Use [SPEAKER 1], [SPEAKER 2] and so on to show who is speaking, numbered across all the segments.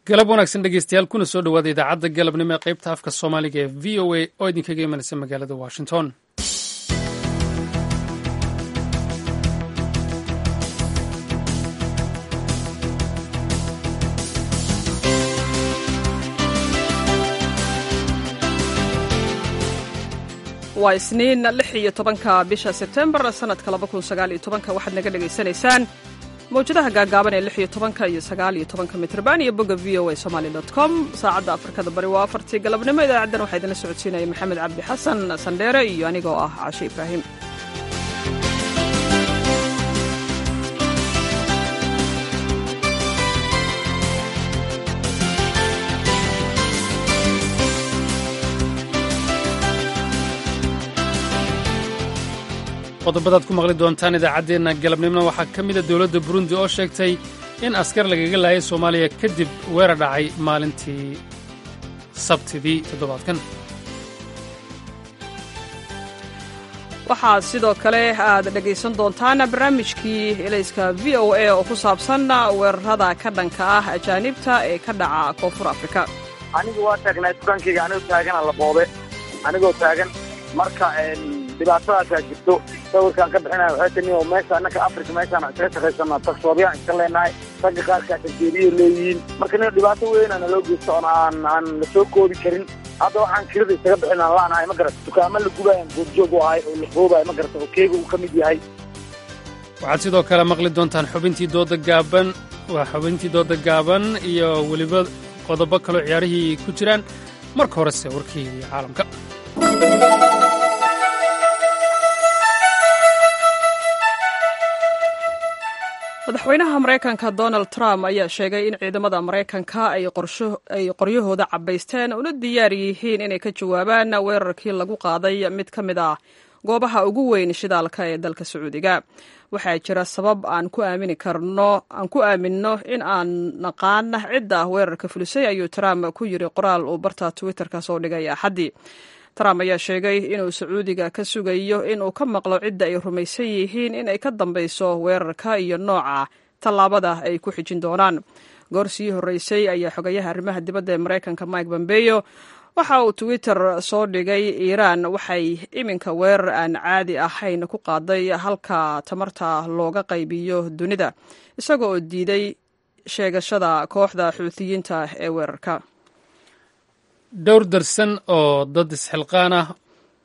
[SPEAKER 1] galab wanaagsan dhegeystayaal kuna soo dhowaada idaacadda galabnimo ee qaybta afka soomaaliga ee v o a oo idinkaga imanaysa magaalada washington
[SPEAKER 2] waa isniin lix iyo tobanka bisha sebtembar sanadka laba kun sagaal iyo tobanka waxaad naga dhagaysanaysaan mawjadaha gaagaaban ee lix iyo tobanka iyo sagaal iyo tobanka mitrban iyo bogga v o a somaali dot com saacadda afrikada bari waa afartii galabnimo idaacaddan waxaa idinla socodsiinaya maxamed cabdi xasan sandheere iyo anigoo ah cashe ibraahim
[SPEAKER 1] qodobadaad ku maqli doontaan idaacaddeenna galabnimona waxaa ka mida dowladda burundi oo sheegtay in askar lagaga laayay soomaaliya kadib weerar dhacay maalintii sabtidii toddobaadkan
[SPEAKER 2] waxaad sidoo kale aad dhegaysan doontaan barnaamijkii elayska v o a oo ku saabsan weerarada ka dhanka ah ajaanibta ee ka dhaca koonfur afrika
[SPEAKER 3] anigu waa taagnaa dukaankayga anigoo taagana la boobe anigoo taagan marka dhibaatadaasaa jirto sawirkaan ka bixinaya waxay tani oo meesha annaka afrika meeshaan iskaga shaqaysanaa tagsoobyaan iska leenahay ragga qaarkaa tarjeeriya leeyihiin marka nin dhibaato weynana loo geysto oon aan aan la soo koobi karin hadda waxaan kirada isaga bixin aan laanahay ma garata dukaamo la gubayan goobjoog u ahay oo la qoobayo ma garata oo keega uu ka mid yahay
[SPEAKER 1] waxaad sidoo kale maqli doontaan xubintii dooda gaaban waa xubintii dooda gaaban iyo weliba qodobo kaloo ciyaarihii ku jiraan marka horese warkii caalamka
[SPEAKER 2] madaxweynaha maraykanka donald trump ayaa sheegay in ciidamada maraykanka ay qoryahooda cabbaysteen una diyaar yihiin inay ka jawaabaan weerarkii lagu qaaday mid ka mid ah goobaha ugu weyn shidaalka ee dalka sacuudiga waxaa jira sabab aan ku aamini karno aan ku aaminno in aan naqaan cidda weerarka fulisay ayuu trump ku yiri qoraal uu barta twitterka soo dhigay axaddii trump ayaa sheegay inuu sacuudiga ka sugayo inuu ka maqlo cidda ay rumaysan yihiin in ay ka dambayso weerarka iyo nooca tallaabada ay ku xijin doonaan goor sii horreysay ayaa xogayaha arrimaha dibadda ee maraykanka mike bombeyo waxa uu twitter soo dhigay iiraan waxay iminka weerar aan caadi ahayn ku qaaday halka tamarta looga qaybiyo dunida isaga oo diiday sheegashada kooxda xuutiyiinta ee weerarka
[SPEAKER 1] dhowr darsan oo dad isxilqaan ah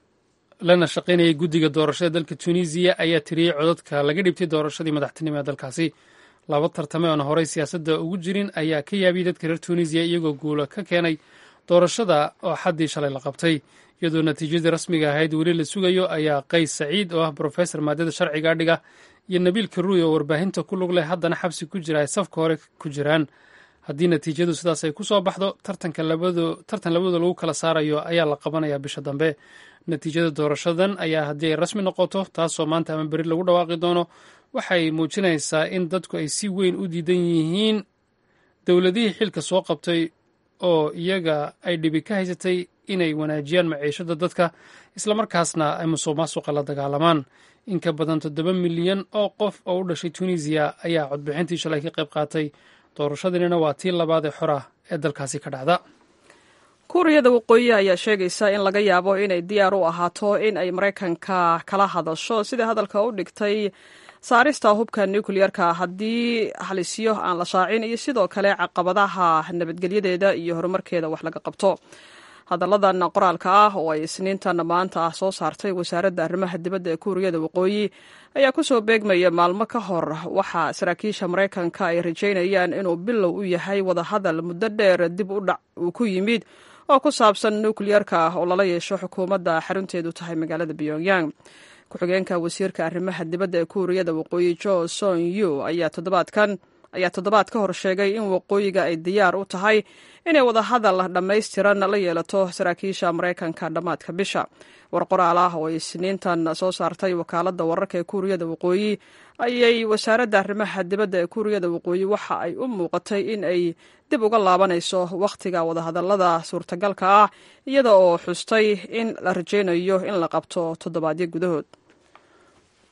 [SPEAKER 1] lana shaqaynayay guddiga doorashada dalka tunisiya ayaa tiriyey codadka laga dhibtay doorashadii madaxtinimo ee dalkaasi laba tartame oona horey siyaasadda ugu jirin ayaa ka yaabiyey dadka reer tunisiya iyagoo guulo ka keenay doorashada oo xaddii shalay la qabtay iyadoo natiijadii rasmiga ahayd weli la sugayo ayaa qays saciid oo ah brofesor maadada sharciga adhiga iyo nabiil karuuy oo warbaahinta ku lug leh haddana xabsi ku jira ay safka hore ku jiraan haddii natiijadu sidaas ay ku soo baxdo tartan labadooda lagu kala saarayo ayaa la qabanayaa bisha dambe natiijada doorashadan ayaa haddii ay rasmi noqoto taasoo maanta ama beri lagu dhawaaqi doono waxay muujinaysaa in dadku ay si weyn u diidan yihiin dowladihii xilka soo qabtay oo iyaga ay dhibi ka haysatay inay wanaajiyaan maciishada dadka islamarkaasna ay musuq maasuqa la dagaalamaan in ka badan toddoba milyan oo qof oo u dhashay tunisiya ayaa codbixintii shalay ka qayb qaatay doorashadiinina waa tii labaad ee xor ah ee dalkaasi ka dhacda
[SPEAKER 2] kuuriyada waqooyi ayaa sheegaysa in laga yaabo inay diyaar u ahaato in ay maraykanka kala hadasho sida hadalka u dhigtay saarista hubka nukleyerka haddii halisyo aan la shaacin iyo sidoo kale caqabadaha nabadgelyadeeda iyo horumarkeeda wax laga qabto hadalladan qoraalka ah oo ay isniintan maanta ah soo saartay wasaaradda arrimaha dibadda ee kuuriyada waqooyi ayaa kusoo beegmaya maalmo ka hor waxaa saraakiisha maraykanka ay rajaynayaan inuu bilow u yahay wadahadal muddo dheer dib u dhac uu ku yimid oo ku saabsan nukleyerka oo lala yeesho xukuumadda xarunteedu tahay magaalada pyongyang ku-xigeenka wasiirka arrimaha dibadda ee kuuriyada waqooyi jo son yu ayaa toddobaadkan ayaa toddobaad ka hor sheegay in waqooyiga ay diyaar u tahay inay wadahadal dhammaystiran la yeelato saraakiisha maraykanka dhammaadka bisha war qoraal ah oo ay isniintan soo saartay wakaaladda wararka ee kuuriyada waqooyi ayay wasaaradda arrimaha dibadda ee kuuriyada waqooyi waxa ay u muuqatay in ay dib uga laabanayso wakhtiga wadahadallada suurtagalka ah iyada oo xustay in la rajaynayo in la qabto toddobaadyo gudahood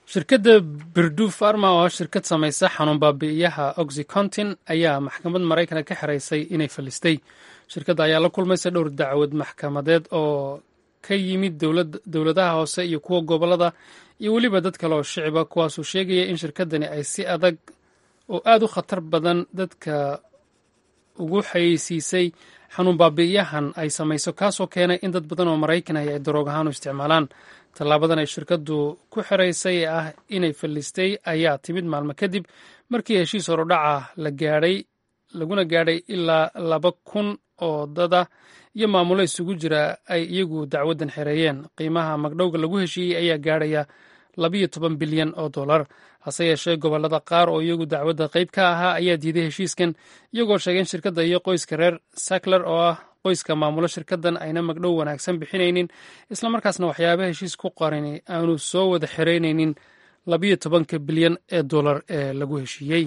[SPEAKER 1] shirkadda birdu farma oo shirkad samaysa xanuun baabi'iyaha oxycontin ayaa maxkamad maraykana ka xiraysay inay fallistay shirkadda ayaa la kulmaysa dhowr dacwad maxkamadeed oo ka yimid dowladaha hoose iyo kuwa gobollada iyo weliba dad kale oo shiciba kuwaasuu sheegaya in shirkaddani ay si adag oo aad u khatar badan dadka ugu xayeysiisay xanuun baabi'iyahan ay samayso kaasoo keenay in dad badan oo maraykan ah ay daroog ahaan u isticmaalaan tallaabadan ay shirkaddu ku xiraysay ee ah inay fallistay ayaa timid maalmo kadib markii heshiis horudhaca la gaadhay laguna gaadhay ilaa laba kun oo dada iyo maamulo isugu jira ay iyagu dacwaddan xereeyeen qiimaha magdhowga lagu heshiiyey ayaa gaadhaya labiyo toban bilyan oo dollar hase yeeshee gobollada qaar oo iyagu dacwadda qayb ka ahaa ayaa diiday heshiiskan iyagoo sheegeen shirkadda iyo qoyska reer sakler oo ah qoyska maamulo shirkaddan ayna magdhow wanaagsan bixinaynin islamarkaasna waxyaaba heshiis ku qarini aanu soo wada xereynaynin labiyo tobanka bilyan ee dollar ee lagu heshiiyey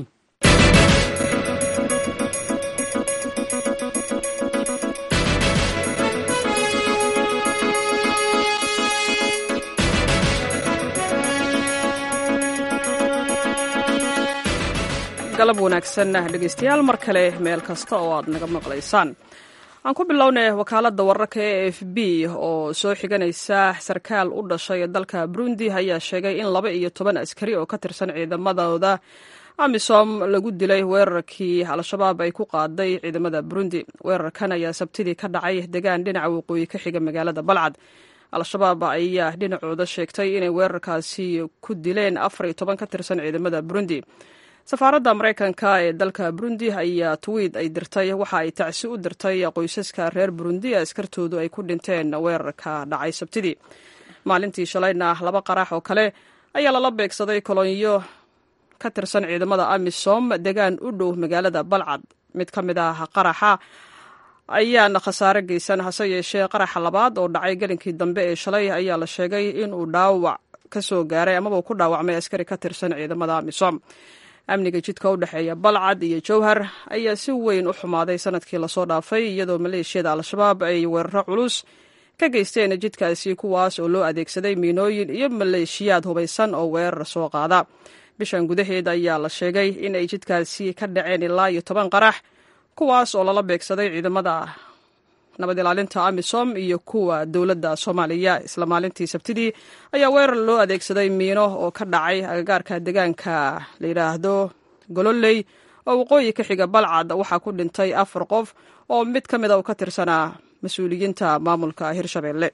[SPEAKER 2] galab wanaagsan dhegeystayaal mar kale meel kasta oo aad naga maqlaysaan aan ku bilownay wakaaladda wararka e f b oo soo xiganaysa sarkaal u dhashay dalka burundi ayaa sheegay in laba iyo toban askari oo ka tirsan ciidamadooda amisom lagu dilay weerarkii al-shabaab ay ku qaaday ciidamada burundi weerarkan ayaa sabtidii ka dhacay degaan dhinaca waqooyi ka xiga magaalada balcad al-shabaab ayaa dhinacooda sheegtay inay weerarkaasi ku dileen afar iyo toban ka tirsan ciidamada burundi safaaradda maraykanka ee dalka burundi ayaa twiid ay dirtay waxa ay tacsi u dirtay qoysaska reer burundi ee askartoodu ay ku dhinteen weerarka dhacay sabtidii maalintii shalayna laba qarax oo kale ayaa lala beegsaday kolonyo ka tirsan ciidamada amisom degaan u dhow magaalada balcad mid ka mid ah qaraxa ayaana khasaare geysan hase yeeshee qaraxa labaad oo dhacay gelinkii dambe ee shalay ayaa la sheegay inuu dhaawac ka soo gaaray amaba ku dhaawacmay askari ka tirsan ciidamada amisom amniga jidka u dhexeeya balcad iyo jowhar ayaa si weyn u xumaaday sanadkii lasoo dhaafay iyadoo maleeshiyada al-shabaab ay weeraro culus ka geysteen jidkaasi kuwaas oo loo adeegsaday miinooyin iyo maleeshiyaad hubaysan oo weerar soo qaada bishan gudaheeda ayaa la sheegay in ay jidkaasi ka dhaceen ilaa iyo toban qarax kuwaas oo lala beegsaday ciidamada nabad ilaalinta amisom iyo kuwa dowladda soomaaliya isla maalintii sabtidii ayaa weerar loo adeegsaday miino oo ka dhacay agagaarka deegaanka la yidhaahdo gololey oo waqooyi ka xiga balcad waxaa ku dhintay afar qof oo mid ka mid a uu ka tirsanaa mas-uuliyiinta maamulka hirshabelle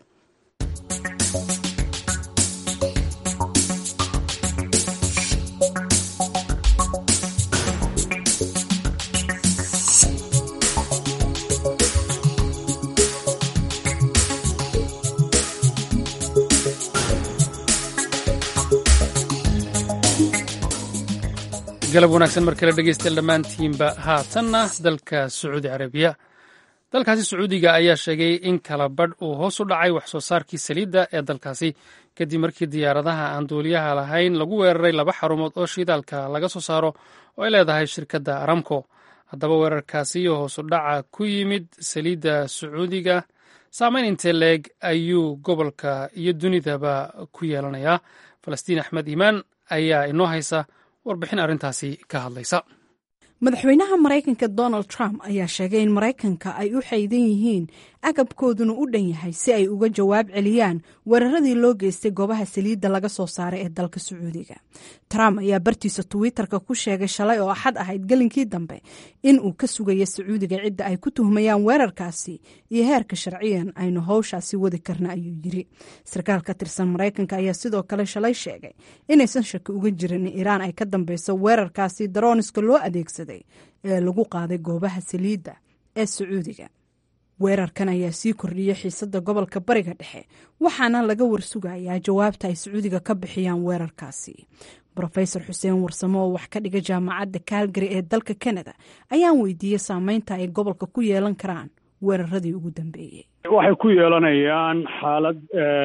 [SPEAKER 1] galab wanaagsan mar kale dhegeystayaal dhammaantiinba haatanna dalka sacuudi carabiya dalkaasi sacuudiga ayaa sheegay in kala badh uu hoos u dhacay wax soo saarkii saliidda ee dalkaasi kadib markii diyaaradaha aan duuliyaha lahayn lagu weeraray laba xarumood oo shidaalka laga soo saaro oo ay leedahay shirkadda aramco haddaba weerarkaasi iyo hoos u dhaca ku yimid saliidda sacuudiga saameyn intee leeg ayuu gobolka iyo dunidaba ku yeelanayaa falastiin axmed iimaan ayaa inoo haysa warbixin arrintaasi ka hadlaysa
[SPEAKER 4] madaxweynaha maraykanka donald trump ayaa sheegay in maraykanka ay u xaydan yihiin agabkooduna u dhan yahay si ay uga jawaab celiyaan weeraradii loo geystay goobaha saliidda laga soo saaray ee dalka sacuudiga trump ayaa bartiisa twitter-ka ku sheegay shalay oo axad ahayd gelinkii dambe in uu ka sugayo sacuudiga cidda ay ku tuhmayaan weerarkaasi iyo heerka sharciyan aynu howshaasi wadi karna ayuu yiri sarkaal ka tirsan maraykanka ayaa sidoo kale shalay sheegay inaysan shaki uga jirin in iiraan ay ka dambeyso weerarkaasi darooniska loo adeegsaday ee lagu qaaday goobaha saliidda ee sacuudiga weerarkan ayaa sii kordhiyey xiisadda gobolka bariga dhexe waxaana laga warsugayaa jawaabta ay sacuudiga ka bixiyaan weerarkaasi rofesor xuseen warsamo oo wax ka dhiga jaamacadda kaalgari ee dalka kanada ayaan weydiiyey saameynta ay gobolka ku yeelan karaan weeraradii ugu dambeeyey
[SPEAKER 5] waxay ku yeelanayaan xaalad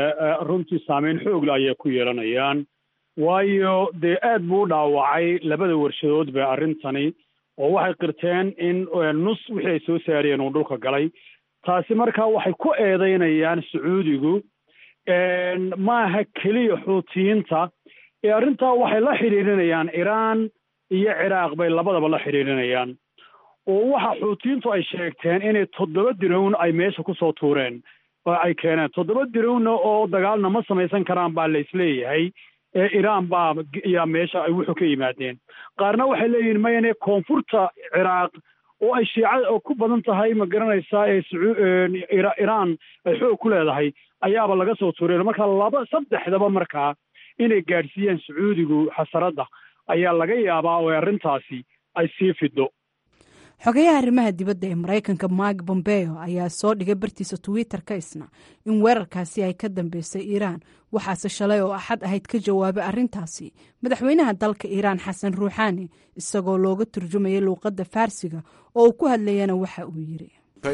[SPEAKER 5] runtii saameyn xoogle ayay ku yeelanayaan waayo dee aad buu u dhaawacay labada warshadood ba arrintani oo waxay qirteen in nus wixii ay soo saariyeen uu dhulka galay taasi markaa waxay ku eedeynayaan sacuudigu maaha keliya xuutiyiinta ee arrintaa waxay la xidhiirinayaan iiraan iyo ciraaq bay labadaba la xidhiirinayaan oo waxa xuutiyiintu ay sheegteen inay toddoba dirown ay meesha kusoo tuureen oo ay keeneen toddoba dirowna oo dagaalna ma samaysan karaan baa la isleeyahay ee iiraan baa yaa meesha ay wuxuu ka yimaadeen qaarna waxay leeyihiin mayane koonfurta ciraaq oo ay shiicada oo ku badan tahay ma garanaysaa ee iiraan ay xoog ku leedahay ayaaba laga soo tuureen marka laba saddexdaba markaa inay gaadhsiiyeen sacuudigu xasaradda ayaa laga yaabaa oo arrintaasi ay sii fido
[SPEAKER 4] xogayaha arrimaha dibadda ee maraykanka mike bombeo ayaa soo dhigay bartiisa twitter-ka isna in weerarkaasi ay ka dambeysay iiraan waxaase shalay oo axad ahayd ka jawaabay arrintaasi madaxweynaha dalka iiraan xasan ruuxaani isagoo looga turjumayay luuqadda faarsiga oo uu ku hadlayana waxa uu yidhi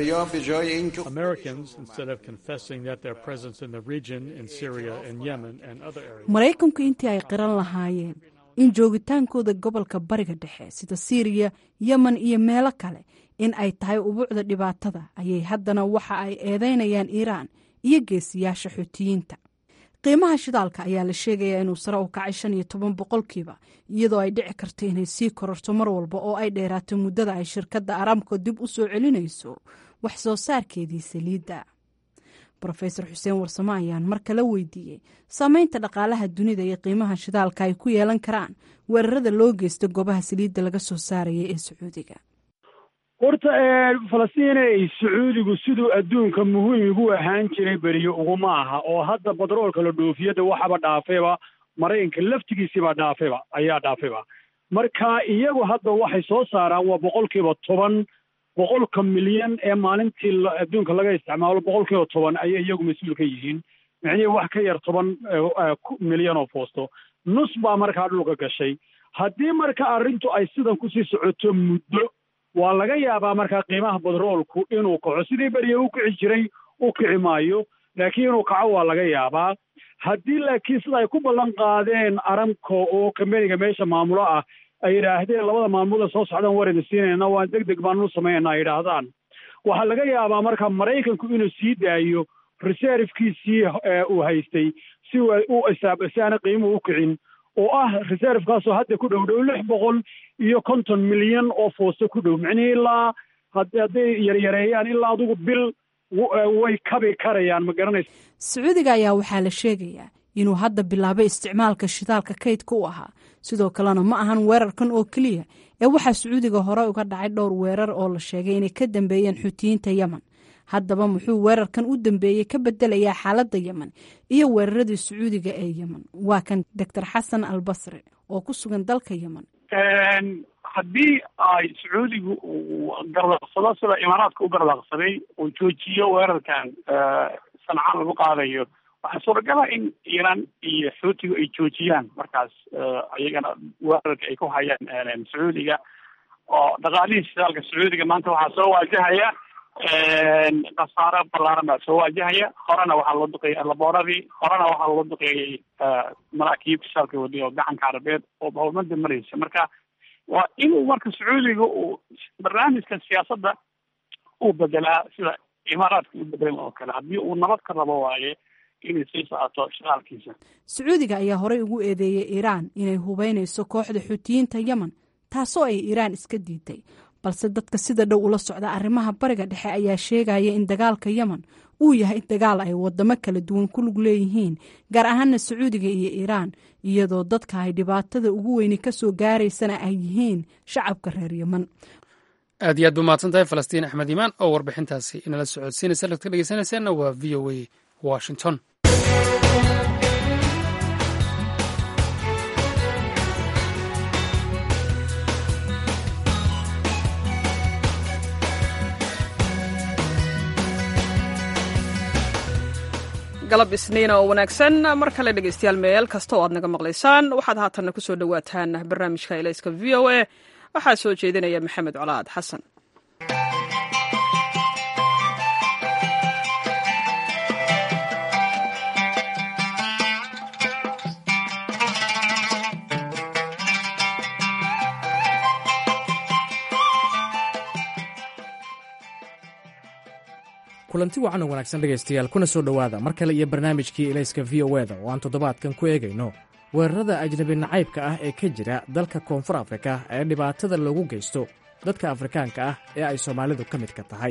[SPEAKER 4] maraykanku intii ay qiran lahaayeen in joogitaankooda gobolka bariga dhexe sida siiriya yemen iyo meelo kale in ay tahay ubuucda dhibaatada ayay haddana waxa ay eedeynayaan iiraan iyo geesiyaasha xuutiyiinta qiimaha shidaalka ayaa la sheegayaa inuu sare u kacay shan iyo toban boqolkiiba iyadoo ay dhici karto inay sii kororto mar walba oo ay dheeraato muddada ay shirkadda aramko dib u soo celinayso wax soo saarkeedii saliidda rofesor xuseen warsamo ayaan mar kale weydiiyey saameynta dhaqaalaha dunida iyo qiimaha shidaalka ay ku yeelan karaan weerarada loo geysta goobaha saliidda laga soo saaraya ee sacuudiga
[SPEAKER 5] horta falastiinay sacuudigu siduu adduunka muhiim ugu ahaan jiray beriyo uguma aha oo hadda batroolka la dhoofiyada waxaba dhaafayba maraykanka laftigiisiibaa dhaafayba ayaa dhaafayba marka iyagu hadda waxay soo saaraan waa boqolkiiba toban boqolka milyan ee maalintii adduunka laga isticmaalo boqolkiiba toban ayay iyagu mas-uul ka yihiin micnihii wax ka yar toban milyan oo foosto nus baa markaa dhulka gashay haddii marka arrintu ay sidan kusii socoto muddo waa laga yaabaa markaa qiimaha batroolku inuu kaco sidii beriya u kici jiray u kici maayo laakiin inuu kaco waa laga yaabaa haddii laakiin sida ay ku ballan qaadeen aramco oo kambeniga meesha maamulo ah ay yidhaahdeen labada maalmood soo socdaan war idin siinayna waan deg deg baanu samaynaa ay yidhaahdaan waxaa laga yaabaa marka maraykanku inuu sii daayo reservekiisii uu haystay si u isaab si aana qiimuhu u kicin oo ah reservekaasoo hadda ku dhow dhow lix boqol iyo konton milyan oo foosto ku dhow micnihii ilaa hadday yaryareeyaan ilaa adugu bil way kabi karayaan ma garanaysa
[SPEAKER 4] sacuudiga ayaa waxaa la sheegayaa inuu hadda bilaabay isticmaalka shidaalka kaydka u ahaa sidoo kalena ma ahan weerarkan oo keliya ee waxaa sacuudiga hore uga dhacay dhowr weerar oo la sheegay inay ka dambeeyeen xuutiyiinta yemen haddaba muxuu weerarkan u dambeeyey ka bedelayaa xaaladda yemen iyo weeraradii sacuudiga ee yemen waa kan doctor xasan al basri oo ku sugan dalka yemen
[SPEAKER 6] haddii ay sacuudigu uu gardaaqsado sida imaaraadka u gardaaqsaday uu joojiyo weerarkan sancaan lagu qaadayo waxaa suuragala in iiraan iyo xuutigu ay joojiyaan markaas iyagana weerarka ay ku hayaan sacuudiga oo dhaqaalihii shidaalka sacuudiga maanta waxaa soo waajahaya khasaaro ballaaran baa soo waajahaya horena waxaa loo duqeeyay labooradii horena waxaa loo duqeeyey maraakiib shidaalka wadi oo gacanka carabeed oo howlmada maraysa marka waa inuu marka sacuudiga uu barnaamijka siyaasadda uu bedelaa sida imaaraadka u bedelan oo kale haddii uu nabad ka rabo waaye inay sii socoto shidaalkiisa
[SPEAKER 4] sacuudiga ayaa horey ugu eedeeyey iiraan inay hubeynayso kooxda xuutiyiinta yemen taasoo ay iiraan iska diiday balse dadka sida dhow ula socda arrimaha bariga dhexe ayaa sheegaya in dagaalka yemen uu yahay dagaal ay wadamo kala duwan ku lug leeyihiin gaar ahaana sacuudiga iyo iiraan iyadoo dadka ay dhibaatada ugu weyni kasoo gaaraysana ay yihiin shacabka reer yemen
[SPEAKER 1] aad iyo aad bu mahadsan tahay falastiin axmed iimaan oo warbixintaasi inala socodsiinaysa lad ka dhegeysanayseena waa v o a washington
[SPEAKER 2] galab isniina oo wanaagsan mar kale dhegeystayaal meel kasta oo aad naga maqlaysaan waxaad haatanna ku soo dhowaataan barnaamijka elayska v o a waxaa soo jeedinaya maxamed colaad xasan
[SPEAKER 7] kulanti wacan oo wanaagsan dhegaystayaal kuna soo dhowaada mar kale iyo barnaamijkii elayska v o eda oo aan toddobaadkan ku eegayno weerarada ajnabi nacaybka ah ee ka jira dalka koonfur afrika ee dhibaatada loogu geysto dadka afrikaanka ah ee ay soomaalidu ka midka tahay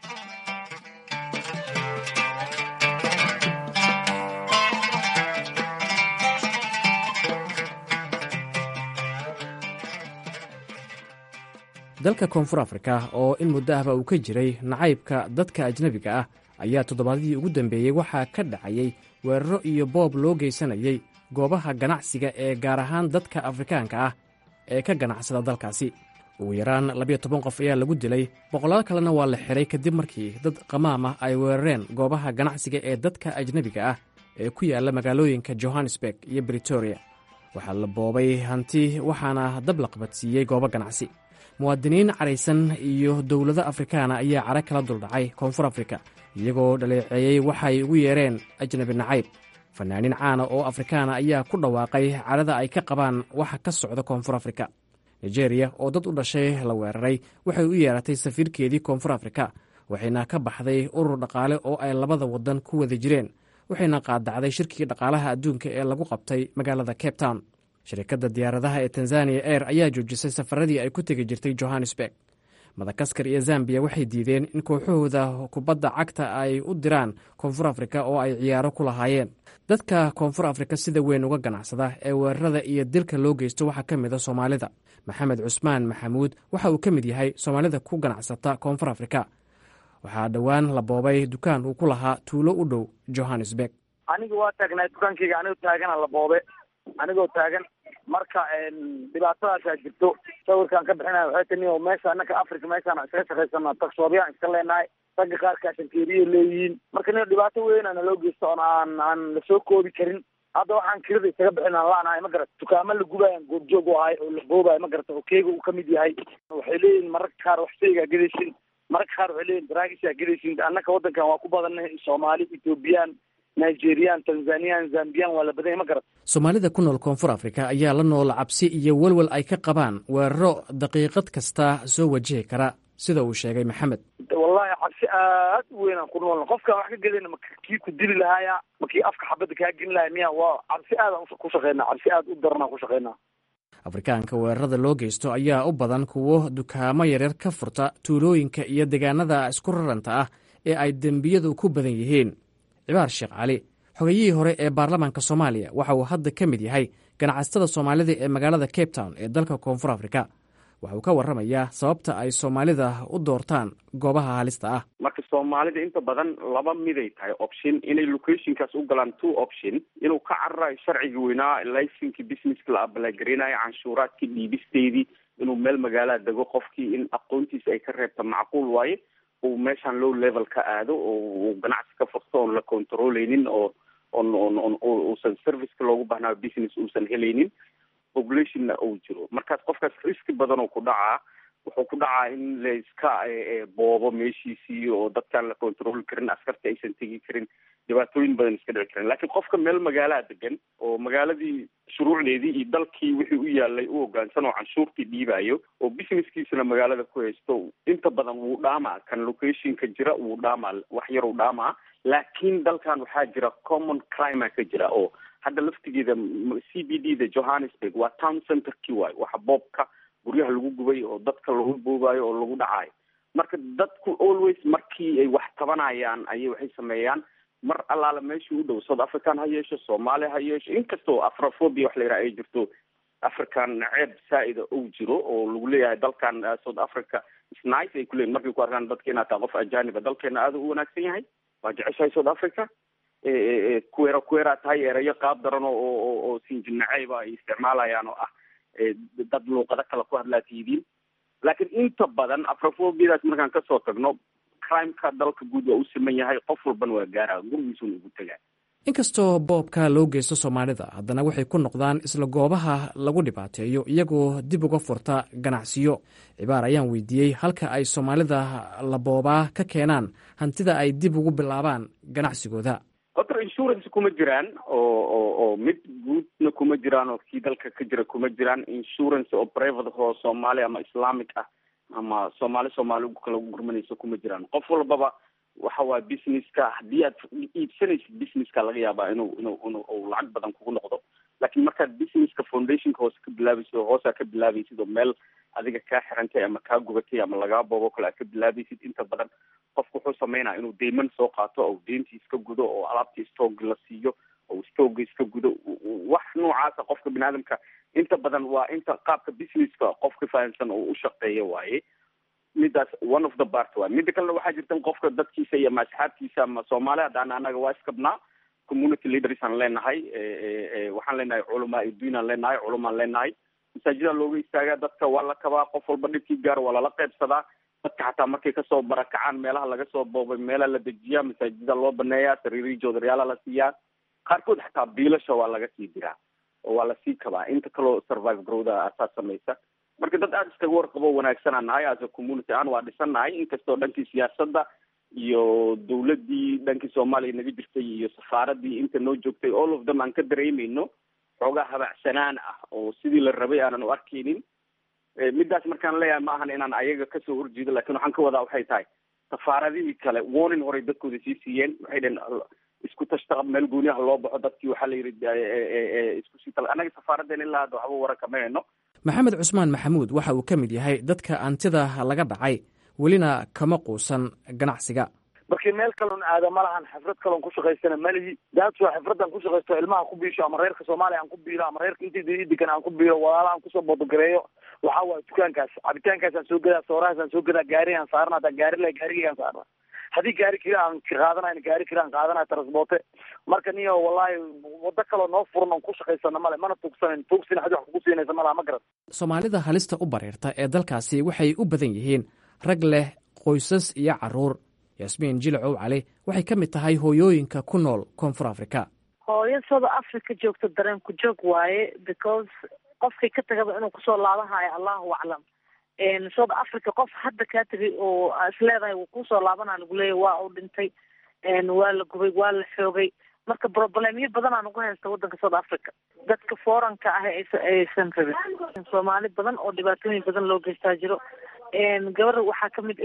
[SPEAKER 7] dalka koonfur afrika oo in muddo ahba uu ka jiray nacaybka dadka ajnebiga ah ayaa toddobaadyadii ugu dambeeyey waxaa ka dhacayay weeraro iyo boob loo geysanayay goobaha ganacsiga ee gaar ahaan dadka afrikaanka ah ee ka ganacsada dalkaasi ugu yaraan labiyo toban qof ayaa lagu dilay boqolaal kalena waa la xiray kadib markii dad qamaam ah ay weerareen goobaha ganacsiga ee dadka ajnebiga ah ee ku yaalla magaalooyinka johannesburg iyo britoria waxaa la boobay hanti waxaana dab la qabadsiiyey goobo ganacsi muwaadiniin caraysan iyo dowlado afrikaana ayaa cara kala duldhacay koonfur afrika iyagoo dhaleeceeyey waxay ugu yeereen ajnabi nacayb fanaaniin caana oo afrikaana ayaa ku dhawaaqay cadhada ay ka qabaan waxa ka socda koonfur afrika nigeriya oo dad u dhashay la weeraray waxay u yeeratay safiirkeedii koonfur afrika waxayna ka baxday urur dhaqaale oo ay labada waddan ku wada jireen waxayna qaadacday shirkii dhaqaalaha adduunka ee lagu qabtay magaalada cape town shirkadda diyaaradaha ee tanzaniya air ayaa joojisay safaradii ay ku tegi jirtay johannesburg madakaskar iyo zambiya waxay diideen in kooxahooda kubadda cagta ay u diraan koonfur afrika oo ay ciyaaro ku lahaayeen dadka koonfur afrika sida weyn uga ganacsada ee weerarada iyo dilka loo geysto waxaa ka mid a soomaalida maxamed cusmaan maxamuud waxa uu ka mid yahay soomaalida ku ganacsata koonfur afrika waxaa dhowaan la boobay dukaan uu ku lahaa tuulo u dhow johannesburg
[SPEAKER 3] aniga waa taagnaa dukaankayga anigoo taagana la boobe anigoo taagan marka dhibaatadaasaa jirto sawirkaan ka bixinaya waxay tani oo meesha anaka africa meeshaan iskaga shaqaysana tagsoobyaan iska leenahay ragga qaarkaa shankeeriya leeyihiin marka nin dhibaato weyn ana loo geysto oon aan aan lasoo koobi karin hadda waxaan kirada isaga bixin aan laanahay ma garata dukaamo la gubayan goobjoog u ahay oo la boobayo ma garata oo keega uu kamid yahay waxay leeyihin mararka qaar wax shaygaa gedaysin mararka qaar waxay leeyihin daraagisaa gedaysin annaka waddankan waa ku badannahay soomaali ethoobiyan nigerian tanzaniyan zambiyan waa la badanya ma garat
[SPEAKER 7] soomaalida ku nool koonfur afrika ayaa la nool cabsi iyo welwel ay ka qabaan weeraro daqiiqad kasta soo wajihi kara sida uu sheegay maxamed
[SPEAKER 3] wallahi cabsi aad u weyn aan ku noolna qofkaan wax ka gelina ma kii ku dili lahaaya ma kii afka xabadda kaa gelin lahaya miya waa cabsi aadaan ku shaqeynaa cabsi aad u daranaan ku shaqeynaa
[SPEAKER 7] afrikaanka weerarada loo geysto ayaa u badan kuwo dukaamo yaryar ka furta tuulooyinka iyo deegaanada isku raranta ah ee ay dembiyadu ku badan yihiin cibaar sheekh cali xogayihii hore ee baarlamaanka soomaaliya waxa uu hadda ka mid yahay ganacsatada soomaalida ee magaalada cape town ee dalka koonfur afrika waxa uu ka warramayaa sababta ay soomaalida u doortaan goobaha halista ah
[SPEAKER 8] marka soomaalida inta badan laba miday tahay option inay locationkaas u galaan two option inuu ka cararayo sharciga weynaa licenki businesska la abalaagareynayo canshuuraadkii dhiibisteedii inuu meel magaalaa dego qofkii in aqoontiisa ay ka reebta macquul waaye uu meeshaan low level ka aado oo uu ganacsi ka furto oon la controleynin oo on on on uusan serviceka loogu bahnaayo business uusan helaynin populationna uu jiro markaas qofkaas riski badan oo ku dhacaa wuxuu ku dhacaa in la iska boobo meeshiisii oo dadkaan la control karin askarta aysan tegi karin dhibaatooyin badan iska dhici karin laakiin qofka meel magaalaa degan oo magaaladii shuruucdeedii iyo dalkii wixii u yaalay u hogaansan oo canshuurtii dhiibayo oo businesskiisana magaalada ku haysto inta badan wuu dhaamaa kan locationka jira wuu dhaamaa wax yar uu dhaamaa laakiin dalkan waxaa jira common crime ka jira oo hadda laftigeeda c b d da johannesburg waa town centerkii waayo waxa boobka guryaha lagu gubay oo dadka lagu boobayo oo lagu dhacayo marka dadku always markii ay wax tabanayaan ayay waxay sameeyaan mar allaala meeshii u dhow south african ha yeesho soomaaliya ha yeesho inkastoo afrophobia wax la yidhaha ay jirto african ceeb saa-ida ou jiro oo lagu leeyahay dalkan south africa snice ay kuleeyihin markay ku arkaan dadka inaad tahay qof ajaniba dalkeena aada u wanaagsan yahay waa jeceshahay south africa kuera kuera tahay erayo qaab daran oo oo oo sinjinaceyba ay isticmaalayaan oo ah dad luuqado kale ku hadlaa tiidiin laakiin inta badan afrofobiadaas markaan kasoo tagno crimeka dalka guud waa u siman yahay qof walbana waa gaara gurigiisuna ugu tegaa
[SPEAKER 7] inkastoo boobka loo geysto soomaalida haddana waxay ku noqdaan isla goobaha lagu dhibaateeyo iyagoo dib uga furta ganacsiyo cibaar ayaan weydiiyey halka ay soomaalida la boobaa ka keenaan hantida ay dib ugu bilaabaan ganacsigooda
[SPEAKER 8] horta insurance kuma jiraan oo oo oo mid guudna kuma jiraan oo kii dalka ka jira kuma jiraan insurance oo private oo soomaali ama islamic ah ama soomaali soomaali kala gurmanayso kuma jiraan qof walbaba waxa waa businesska haddii aad iibsanaysid businesska laga yaabaa inuu inuu inuu u lacag badan kugu noqdo laakiin markaad businesska foundationka hoose ka bilaabaysid oo hoosaa ka bilaabaysid oo meel adiga kaa xirantay ama kaa gubatay ama lagaa boobo kale aad ka bilaabaysid inta badan qofku wuxuu sameynaya inuu deyman soo qaato oo deyntii iska gudo oo alaabtii stoog la siiyo oo stooga iska gudo wax noocaasa qofka bini aadamka inta badan waa inta qaabka businesska qofka fahamsan oo u shaqeeya waaye midaas one of the part waay mida kalena waxaa jirta in qofka dadkiisa iyo ama asxaabtiisa ama soomaali haddaan anaga waa iskabnaa community leaders aan leenahay waxaan leenahay culamaa iduin aan leenahay culumaan leenahay masaajida looga istaagaa dadka waa la kabaa qof walba dhibkii gaar waa lala qaybsadaa dadka xataa markay kasoo barakacaan meelaha laga soo boobay meelaha la dejiyaa masaajida loo baneeyaa sariirii joodaryaala la siiyaa qaarkood xataa biilasha waa laga sii diraa oo waa lasii kabaa inta kaloo survive growda asaas samaysa marka dad aada iskaga warqabo wanaagsanaa nahay as a community aan waa dhisan nahay inkastoo dhankii siyaasadda iyo dawladdii dhankii soomaaliya naga jirtay iyo safaaradii inta noo joogtay all of them aan ka dareemayno xoogaa habacsanaan ah oo sidii la rabay aanan u arkaynin midaas markaan leeyahay ma ahan inaan ayaga kasoo horjeedo lakin waxaan ka wadaa waxay tahay safaaradihii kale warning horey dadkooda sii siiyeen waxay dheen isku tashta meel gooniyaha loo baxo dadkii waxaa la yidhi isku sii tal annaga safaaradeen ilaa hadda waxba waran kama heno
[SPEAKER 7] maxamed cusmaan maxamuud waxa uu ka mid yahay dadka antida laga dhacay welina kama quusan ganacsiga
[SPEAKER 3] markii meel kaloon aada ma lahan xifrad kaloon ku shaqaysana malihi daadso xifradan ku shaqaysto ilmaha ku biisho ama reerka soomaaliya aan ku biilo ama reerka intii degan aan ku biilo walaala aan kusoo bodogareeyo waxaa waaya dukaankaas cabitaankaasaan soo gadaa soorahaasaan soo gadaa gaarigaan saarna haddaan gaari lahay gaarigaygaan saarna haddii gaari kila aan qaadanayn gaari kila aan qaadanaya transporte marka niyo wallahi wado kaloo noo furan oon ku shaqaysana male mana tuugsanan tuugsin xadi wax kugu siinaysa malaha ma garan
[SPEAKER 7] soomaalida halista u bareerta ee dalkaasi waxay u badan yihiin rag leh qoysas iyo caruur yasmiin jilacow cali waxay ka mid tahay hooyooyinka ku nool koonfur africa
[SPEAKER 9] hooyo south africa joogta dareen ku joog waaye because qofkii ka tagaba inuu kusoo laabanhayo allahu aclam south africa qof hadda kaa tegay oo isleedahay wuu kusoo laabanaa lagu leeyahy waa uu dhintay waa la gubay waa la xoogay marka problemyo badanaa nagu haysta wadanka south africa dadka foranka ah aysan rabin soomaali badan oo dhibaatooyin badan loo geystaa jiro gabar waxaa kamid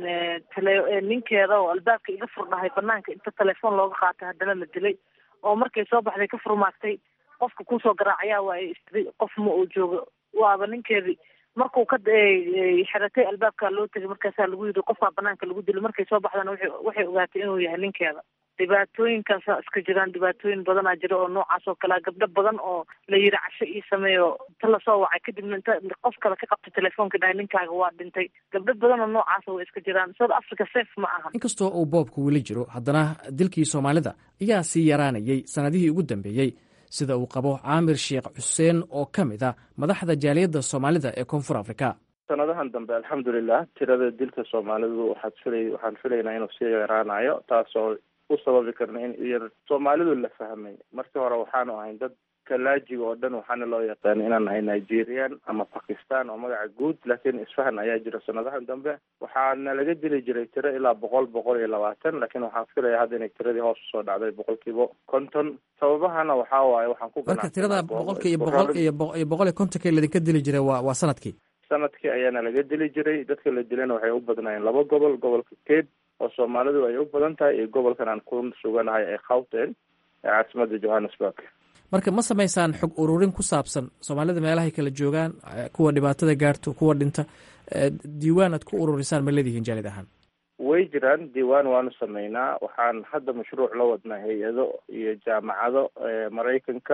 [SPEAKER 9] tele ninkeeda oo albaabka iga furdhahay banaanka inta telefoon looga qaatay haddana la dilay oo markay soo baxday ka furmaagtay qofka kusoo garaacayaa waa istiday qof ma uu joogo waaba ninkeedii markuu ka xiratay albaabka loo tegay markaasaa lagu yidhi qofkaa banaanka lagu dilo markay soo baxdana waxay ogaatay inuu yahay ninkeeda dhibaatooyinkaasa iska jiraan dhibaatooyin badanaa jira oo noocaas oo kalea gabdho badan oo la yidhi casho ii sameeyo inta lasoo wacay kadibna inta qof kale ka qabtay telefoonka dhahay ninkaaga waa dhintay gabdho badan oo noocaasa way iska jiraan south africa safe ma aha
[SPEAKER 7] inkastoo uu boobku weli jiro haddana dilkii soomaalida ayaa sii yaraanayay sannadihii ugu dambeeyey sida uu qabo caamir sheekh xuseen oo ka mid a madaxda jaaliyadda soomaalida ee koonfur africa
[SPEAKER 10] sanadahan dambe alxamdulilah tirada dilka soomaalidu waxaad fila waxaan filaynaa inuu sii yaraanayo taasoo u sababi karna in yar soomaalidu la fahmay markii hore waxaanu ahayn dad kalaajiga oo dhan waxaana loo yaqaana inaan nahay nigerian ama bakistan oo magaca guud laakiin isfahan ayaa jira sanadahan dambe waxaana laga dili jiray tiro ilaa boqol boqol iyo labaatan laakiin waxaan filaya hadda inay tiradii hoos usoo dhacday boqolkiiba konton sababahana waxaa waaye waxaan ku
[SPEAKER 7] marka tirada boqolka iyo boqol iyo iyo boqol iyo kontonka ladinka dili jiray waa waa sanadkii
[SPEAKER 10] sanadkii ayaana laga dili jiray dadka la dilana waxay u badnaayeen laba gobol gobolka cape oo soomaalidu ay u badan tahay iyo gobolkan aan ku suganahay ee khawten ee caasimada johannesburg
[SPEAKER 7] marka ma samaysaan xog ururin ku saabsan soomaalida meelahay kala joogaan kuwa dhibaatada gaarto kuwa dhinta diiwaan aad ku ururisaan ma leedihiin jaalid ahaan
[SPEAKER 10] way jiraan diiwaan waanu sameynaa waxaan hadda mashruuc la wadnaa hay-ado iyo jaamacado maraykanka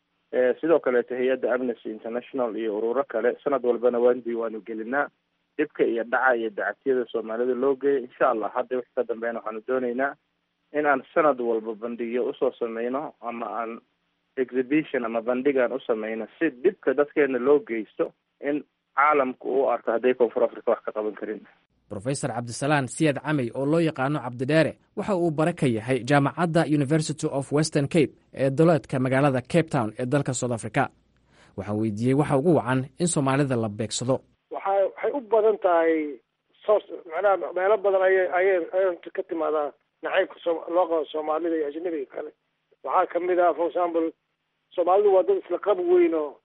[SPEAKER 10] sidoo kaleeto hay-adda amnesty international iyo ururo kale sanad walbana waan diiwaanu gelinaa dhibka iyo dhaca iyo dacatiyada soomaalida loo geeya insha allah hadda wixii ka dambeyn waxaanu dooneynaa in aan sanad walba bandhigyo usoo sameyno ama aan exhibition ama bandhigaan u sameyno si dhibka dadkeena loo geysto in caalamku u arko hadday koonfur africa wax ka qaban karin
[SPEAKER 7] rofesor cabdisalaan siyad camey oo loo yaqaano cabdidheere waxa uu bare ka yahay jaamacadda university of western cape ee dowleedka magaalada cape town ee dalka south africa waxaan weydiiyey waxa ugu wacan in soomaalida la beegsado
[SPEAKER 11] waxa waxay u badan tahay source macnaha meelo badan ayay ayay ay ka timaadaa nacaybka soo loo qabo soomaalida iyo ajnabiga kale waxaa kamid ah for example soomaalidu waa dad isla qab weyn oo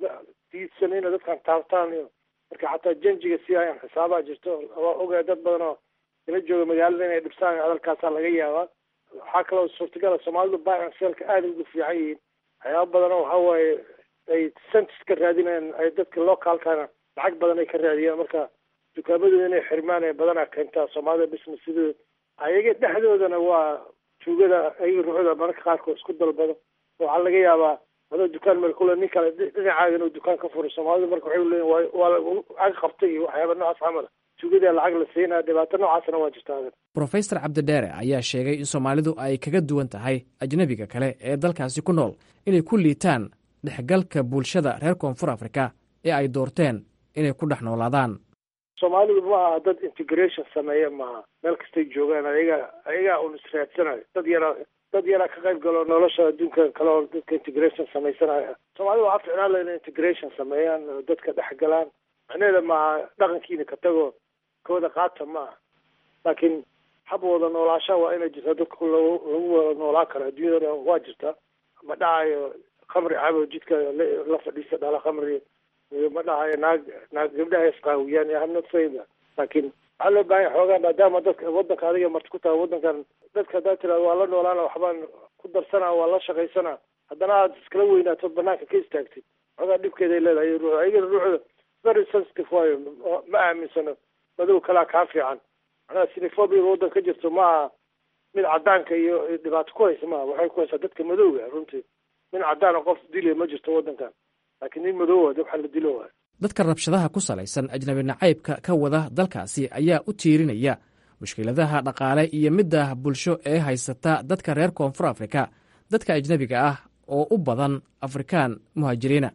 [SPEAKER 11] diidsan inay dadkan taabtaan iyo marka xataa janjiga si ayaan xisaabaa jirto waa ogahay dad badan oo ila jooga magaalada inay dhibsaan hadalkaasaa laga yaabaa waxaa kaloo suurtagala soomaalidu baacan seelka aada ugu fiican yihiin waxyaaba badanoo waxa waaye ay centis ka raadinayaan ay dadka localkana lacag badan ay ka raadiyaan marka dukaamadooda inay xirmaan ee badanaa keentaa soomaalida businessadooda ayaga dhexdoodana waa tuugada ayaga ruuxda mararka qaarkood isku dalbado waxaa laga yaabaa adoo dukaan meel kule nin kale dhinacaaga inuu dukaan ka furo soomaalida marka waxay leeyihin waa waa lacag qabtay iyo waxyaaba noocaas camal tuugada lacag la siinaya dhibaato noocaasna waa jirta adan
[SPEAKER 7] brofesor cabdidheere ayaa sheegay in soomaalidu ay kaga duwan tahay ajnebiga kale ee dalkaasi ku nool inay ku liitaan dhexgalka bulshada reer koonfur afrika ee ay doorteen inay ku dhex noolaadaan
[SPEAKER 11] soomaalidu ma aha dad integration sameeya maaha meel kastay joogaan ayaga ayagaa un israadsanayo dad yaraa dad yaraa ka qayb galo nolosha adduunka kale oo dadka integration samaysanaya soomaalida waxaa ficnaan la inay integration sameeyaan oo dadka dhex galaan macnaheeda maaha dhaqankiina ka tago kooda qaata ma aha laakiin hab wada noolaasha waa inay jirtaa dadka lagu lagu wada noolaan karo adduunyada dhan waa jirtaa ma dhacayo khamri cabo jidka la fadhiisa dhala khamri ma dhahayo naag naag gabdhaha isqaawiyaan iyo hamnad sayda laakiin waxaa loo baahan yahay xoogaa maadaama dadka wadanka adiga marti ku tahay wadankan dadka haddaad tiraado waa la noolaana waxbaan ku darsana waa la shaqaysana haddana aad iskala weynaato banaanka ka istaagtid xoogaa dhibkeeday leedahay ruux ayagana ruuxda very sensitive waayo ma aaminsano madow kalaa kaa fiican macnaha sinifobia waddanka ka jirto ma aha mid cadaanka iyo dhibaato ku haysa maaha waxay ku haysaa dadka madowga runtii nin cadaan oo qof dilaya ma jirto waddankan laakiin nin madow waa waxaa la dilo waay
[SPEAKER 7] dadka rabshadaha ku salaysan ajnabi nacaybka ka wada dalkaasi ayaa u tiirinaya mushkiladaha dhaqaale iyo midda bulsho ee haysata dadka reer koonfur afrika dadka ajnebiga ah oo u badan afrikaan muhaajiriina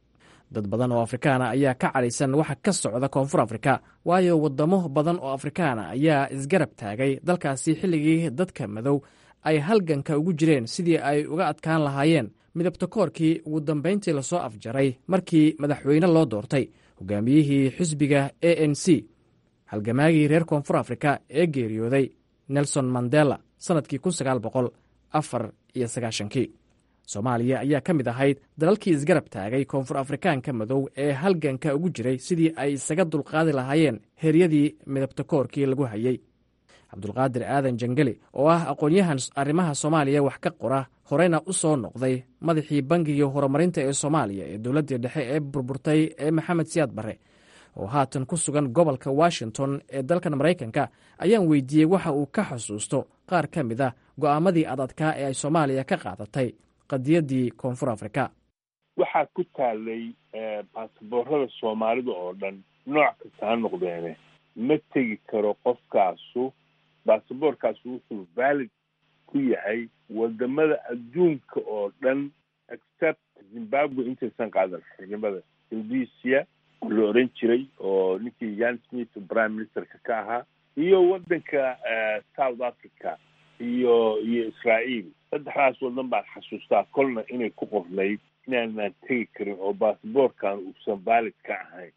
[SPEAKER 7] dad badan oo afrikaana ayaa ka cadhaysan waxa ka socda koonfur afrika waayo waddamo badan oo afrikaana ayaa isgarab taagay dalkaasi xilligii dadka madow ay halganka ugu jireen sidii ay uga adkaan lahaayeen midabta koorkii ugu dambayntii lasoo afjaray markii madaxweyne loo doortay hogaamiyihii xisbiga a n c halgamaagii reer koonfur afrika ee geeriyooday nelson mandela sannadkii kun sagaal boqol afar iyo sagaashankii soomaaliya ayaa ka mid ahayd dalalkii isgarab taagay koonfur afrikaanka madow ee halganka ugu jiray sidii ay isaga dulqaadi lahaayeen heryadii midabta koorkii lagu hayey cabdulqaadir aadan jangeli oo ah aqoon-yahan arrimaha soomaaliya wax ka qora horeyna u soo noqday madaxii bangiga horumarinta ee soomaaliya ee dowladdii dhexe ee burburtay ee maxamed siyaad barre oo haatan ku sugan gobolka washington ee dalkan maraykanka ayaan weydiiyey waxa uu ka xusuusto qaar ka mid ah go'aamadii adadkaa ee ay soomaaliya ka qaadatay qadiyaddii koonfur afrika
[SPEAKER 12] waxaa ku taalay baasaboorada soomaalida oo dhan nooc kasta ha noqdeene ma tegi karo qofkaasu baasaboorkaasu wuxuu valid ku yahay wadamada adduunka oo dhan except zimbabwe intaysan qaadan xornimada indonesia la oran jiray oo ninkii yan smith prime ministerka ka ahaa iyo wadanka south africa iyo iyo israael saddexdaas wadan baan xasuustaa kolna inay ku qornayd inaanaan tegi karin oo baasaboorkan uusan valid ka ahayn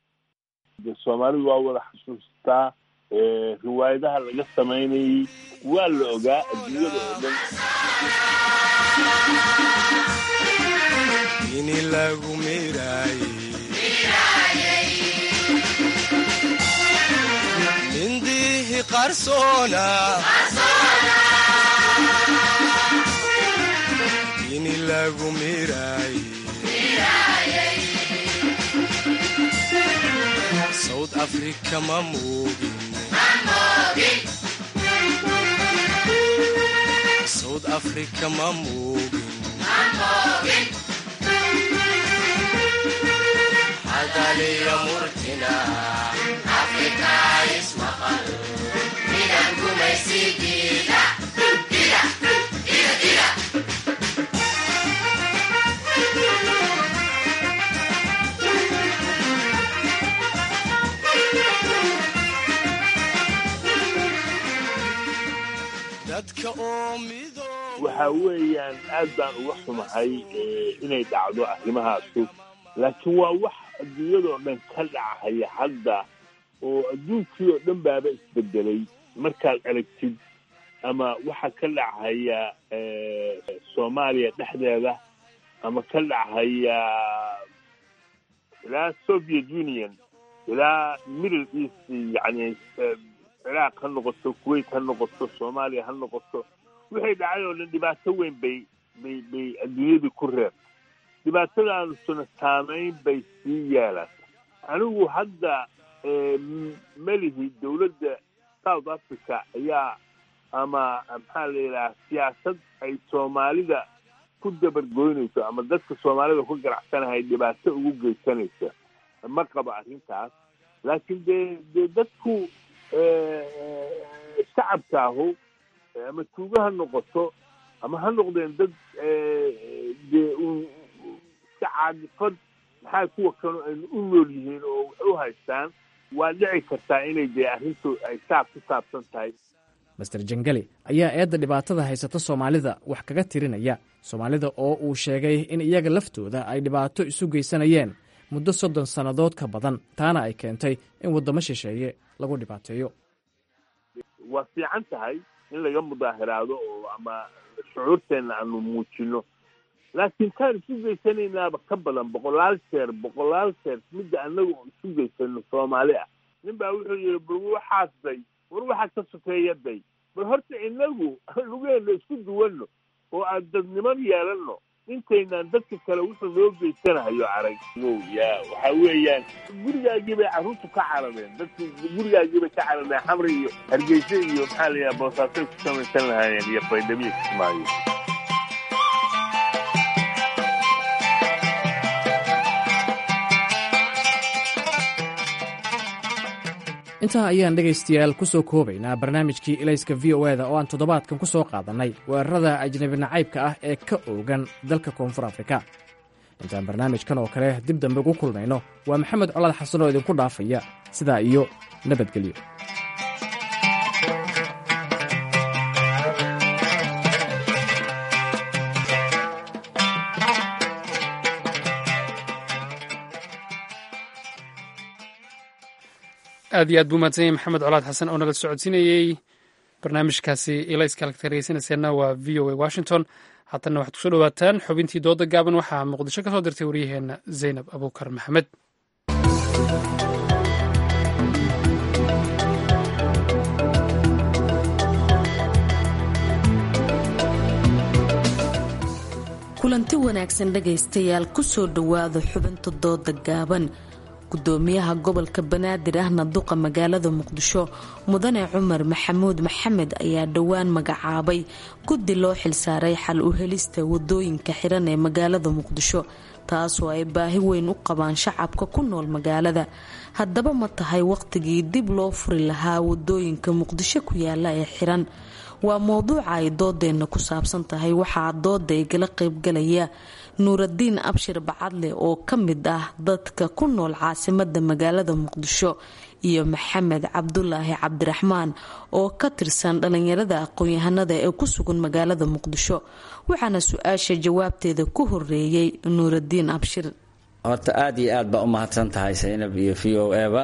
[SPEAKER 12] soomaalidu waa wada xasuustaa riwaayadaha laga samaynayay waa la ogaa adduunyada oo dhan
[SPEAKER 13] ini lagu miraayey mindihi qarsoona ini lagu miraayey south africa ma moogin south africa ma moogin hadaliya murtina afrika ismaqal midan gumaysidiida
[SPEAKER 12] waxa weeyaan aad baan uga xumahay inay dhacdo arrimahaasu laakiin waa wax adduunyadoo dhan ka dhacaya hadda oo adduunkii oo dhan baaba isbedelay markaad aragtid ama waxa ka dhacaya soomaaliya dhexdeeda ama ka dhacaya ilaa soviet union ilaa middle east yani ciraaq ha noqoto kuwait ha noqoto soomaaliya ha noqoto waxay dhacay oo dhan dhibaato weyn bay bay bay adduunyadii ku reeb dhibaatadaanusuna saamayn bay sii yeelan anigu hadda melihi dowladda south africa ayaa ama maxaa la yidhaha siyaasad ay soomaalida ku dabargoynayso ama dadka soomaalida ku ganacsanahay dhibaato ugu geysanaysa ma qabo arrintaas laakiin dee dee dadku shacabka ahu ama tuugo ha noqoto ama ha noqdeen dad dee iska caadifad maxaa kuwa kanu aynu u nool yihiin oo wax u haystaan waa dhici kartaa inay dee arrintu ay saab ku saabsan tahay
[SPEAKER 7] master jangeli ayaa eedda dhibaatada haysata soomaalida wax kaga tirinaya soomaalida oo uu sheegay in iyaga laftooda ay dhibaato isu geysanayeen muddo soddon sannadood ka badan taana ay keentay in waddamo shisheeye lagu dhibaateeyo
[SPEAKER 12] waa fiican tahay in laga mudaahiraado oo ama shucuurteenna aanu muujino laakiin taan isu geysanaynaaba ka badan boqolaal jeer boqolaal jeer midda annaga isu geysano soomaali ah nin baa wuxuu yihi bal waxaas day war waxaa ka sokeeya day bal horta inagu lugeena isku duwanno oo aan dadniman yeelanno intaynaan dadka kale wuxuu noo geysanahayo arag ya waxa weeyaan gurigaagii bay carruurtu ka carareen dadki gurigaagii bay ka carareen xamri iyo hargeysa iyo maxaa la yidhaha boosaasay ku samaysan lahaayeen iyo baydhamiya kismaayo
[SPEAKER 7] intaa ayaan dhegaystayaal ku soo koobaynaa barnaamijkii ilayska v o eda oo aan toddobaadkan ku soo qaadannay weerarada ajnabi nacaybka ah ee ka oogan dalka koonfur afrika intaan barnaamijkan oo kale dib dambe ugu kulmayno waa maxamed colaad xasan oo idinku dhaafaya sidaa iyo nabadgelyo
[SPEAKER 1] aad iyo aad buu mahadsan yahay maxamed colaad xasan oo nala socodsiinayey barnaamijkaasi ilayska halka dhegeysanayseena waa v o a washington haatanna waxaad kusoo dhawaataan xubintii dooda gaaban waxaa muqdisho ka soo dirtay waryaheena zaynab abuukar maxamed
[SPEAKER 14] kulanti wanaagsan dhegaystayaal kusoo dhowaada xubinta dooda gaaban gudoomiyaha gobolka banaadir ahna duqa magaalada muqdisho mudane cumar maxamuud maxamed ayaa dhowaan magacaabay guddi loo xilsaaray xal u helista wadooyinka xiran ee magaalada muqdisho taasoo ay baahi weyn u qabaan shacabka ku nool magaalada haddaba ma tahay waqtigii dib loo furi lahaa wadooyinka muqdisho ku yaala ee xiran waa mowduuca ay doodeenna ku saabsan tahay waxaa dooda igala qaybgalaya nuuradiin abshir bacadle oo ka mid ah dadka ku nool caasimada magaalada muqdisho iyo maxamed cabdulaahi cabdiraxmaan oo ka tirsan dhalinyarada aqoon-yahanada ee ku sugan magaalada muqdisho waxaana su-aasha jawaabteeda ku horeeyey nuuradiin abshir
[SPEAKER 15] horta aada iyo aad baa u mahadsan tahay saynab iyo v o eba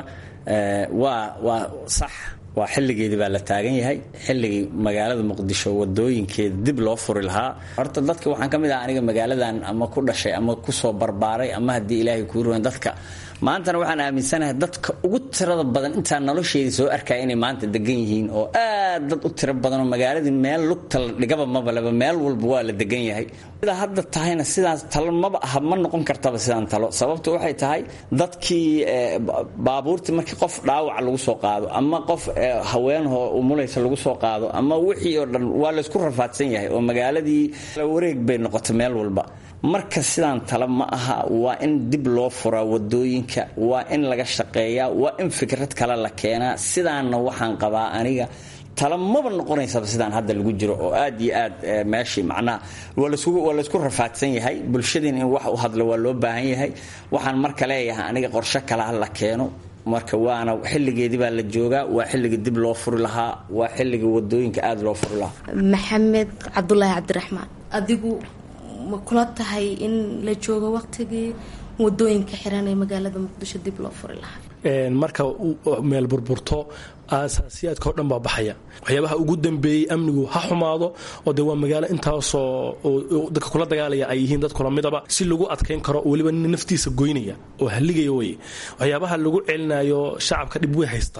[SPEAKER 15] waa waa sax waa xilligeedii baa la taagan yahay xilligii magaalada muqdisho wadooyinkeeda dib loo furi lahaa horta dadka waxaan ka mid ah aniga magaaladan ama ku dhashay ama kusoo barbaaray ama haddii ilaahay kuu ruwan dadka maantana waxaan aaminsanahay dadka ugu tirada badan intaa nolosheedii soo arkaya inay maanta degan yihiin oo aad dad u tiro badanoo magaaladii meel lugta la dhigaba mabaleba meel walba waa la degan yahay sidaa hadda tahayna sidaas talo maba aha ma noqon kartaba sidaan talo sababtu waxay tahay dadkii baabuurtii markii qof dhaawaca lagu soo qaado ama qof haweenhoo umulaysa lagu soo qaado ama wixii oo dhan waa laysku rafaadsan yahay oo magaaladii wareeg bay noqotay meel walba marka sidaan tala ma aha waa in dib loo furaa wadooyinka waa in laga shaqeeyaa waa in fikrad kale la keenaa sidaanna waxaan qabaa aniga tala maba noqonaysaba sidaan hadda lagu jiro oo aad iyo aad meeshii macnaha waa laysku rafaadsan yahay bulshadiina in wax u hadlo waa loo baahan yahay waxaan marka leeyahay aniga qorshe kale ha la keeno marka waana xilligeedii baa la joogaa waa xilligii dib loo furi lahaa waa xilligii wadooyinka aada loo furi lahaa
[SPEAKER 14] maxamed cabdulaahi cabdiraxmaan adigu ma kula tahay in la joogo waqtigii wadooyinka xiran ee magaalada muqdisho dib loo furi lahaa
[SPEAKER 16] marka meel burburto aasaasiyaadka oo dhan baa baxaya waxyaabaha ugu dambeeyey amnigu ha xumaado oo dee waa magaalo intaasoo dadka kula dagaalaya ay yihiin dad kula midaba si lagu adkayn karo weliba naftiisa goynaya oo haligaya weye waxyaabaha lagu celinayo shacabka dhib way haystaan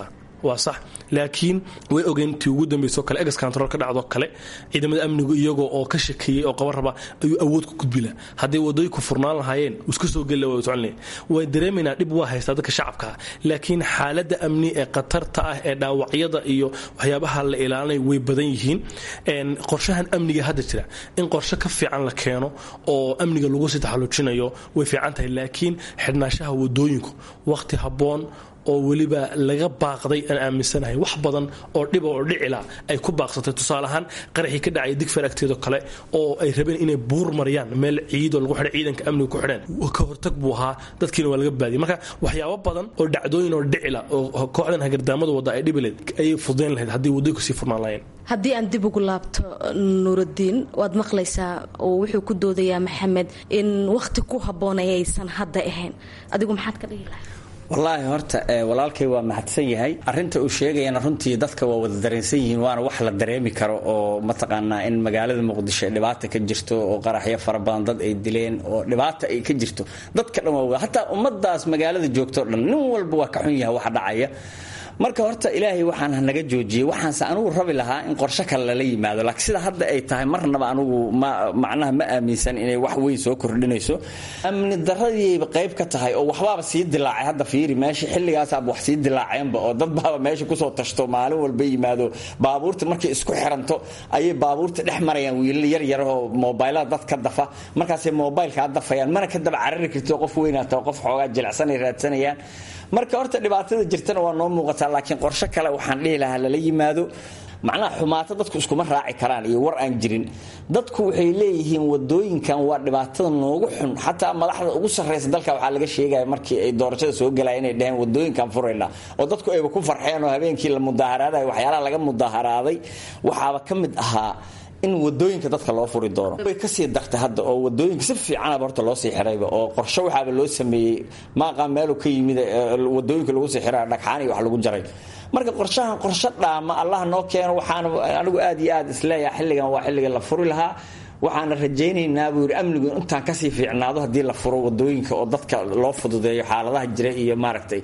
[SPEAKER 16] waa sax laakiin way ogeen tii ugu dambayso kale ex control ka dhacdo kale ciidamada amnigu iyagoo oo ka shakeeyey oo qaban raba ayuu awood ku gudbila hadday wadooyinku furnaan lahaayeen iska soo geli waa socon way dareemaynaa dhib waa haystaa dadka shacabka laakiin xaaladda amni ee khatarta ah ee dhaawacyada iyo waxyaabaha la ilaalinay way badan yihiin qorshahan amniga hadda jira in qorshe ka fiican la keeno oo amniga lagu sii taxalluujinayo way fiican tahay laakiin xidhnaanshaha wadooyinku waqti habboon oo weliba laga baaqday aan aaminsanahay wax badan oo dhiba oo dhicila ay ku baaqsatay tusaale ahaan qaraxii ka dhacay digfar agteedo kale oo ay rabeen inay buur mariyaan meel ciidoo lagu xidhay ciidanka amniga ku xidheen ka hortag buu ahaa dadkiina waa laga baadiyay marka waxyaabo badan oo dhacdooyin oo dhicila oo kooxdan hagardaamada wadda ay dhibileed ayay fudayn lahayd haddii wadooyinku sii furnaan lahayn
[SPEAKER 14] haddii aan dib ugu laabto nuuraddiin waad maqlaysaa oo wuxuu ku doodayaa maxamed in wakhti ku habboonay aysan hadda ahayn adigu maxaad ka dhihi lahay
[SPEAKER 15] wallaahi horta walaalkay waa mahadsan yahay arinta uu sheegayana runtii dadka waa wada dareensan yihiin waana wax la dareemi karo oo mataqaanaa in magaalada muqdisho dhibaata ka jirto oo qaraxyo fara badan dad ay dileen oo dhibaata ay ka jirto dadka dhan waa hataa ummadaas magaalada joogto dhan nin walba waa ka xun yahay wax dhacaya marka horta ilaahay waxaan hanaga joojiyey waxaanse anugu rabi lahaa in qorsho kale lala yimaado laakiin sida hadda ay tahay marnaba anugu macnaha ma aaminsan inay wax weyn soo kordhinayso amni daradiiba qayb ka tahay oo waxbaaba sii dilaacay hadda fiiri meesha xilligaasaaba wax sii dilaaceenba oo dad baaba meesha kusoo tashto maalin walba yimaado baabuurta markay isku xiranto ayay baabuurta dhex marayaan wiilal yar yar oo moobaylada dad ka dafa markaasay moobaylkaa dafayaan mana ka daba carari kartio qof weynaata qof xoogaa jilicsanay raadsanayaan marka horta dhibaatada jirtana waa noo muuqataa laakiin qorsho kale waxaan dhihi lahaa lala yimaado macnaha xumaato dadku iskuma raaci karaan iyo war aan jirin dadku waxay leeyihiin wadooyinkan waa dhibaatada noogu xun xataa madaxda ugu sarraysa dalka waxaa laga sheegaya markii ay doorashada soo galaya inay dhaheen wadooyinkan furayna oo dadku ayba ku farxeen oo habeenkii la mudaaharaadayo waxyaalaha laga mudaaharaaday waxaaba ka mid ahaa in wadooyinka dadka loo furi doono way kasii dartay hadda oo wadooyinka si fiicanaba horta loo sii xirayba oo qorsho waxaaba loo sameeyey maaqaa meelu ka yimid wadooyinka lagu sii xira dhagxaan iyo wax lagu jaray marka qorshahan qorsho dhaama allah noo keeno waxaana anigu aad iyo aad isleeyaha xilligan waa xilliga la furi lahaa waxaana rajaynaynaa buu yidhi amnigu intaan kasii fiicnaado haddii la furo wadooyinka oo dadka loo fududeeyo xaaladaha jira iyo maaragtay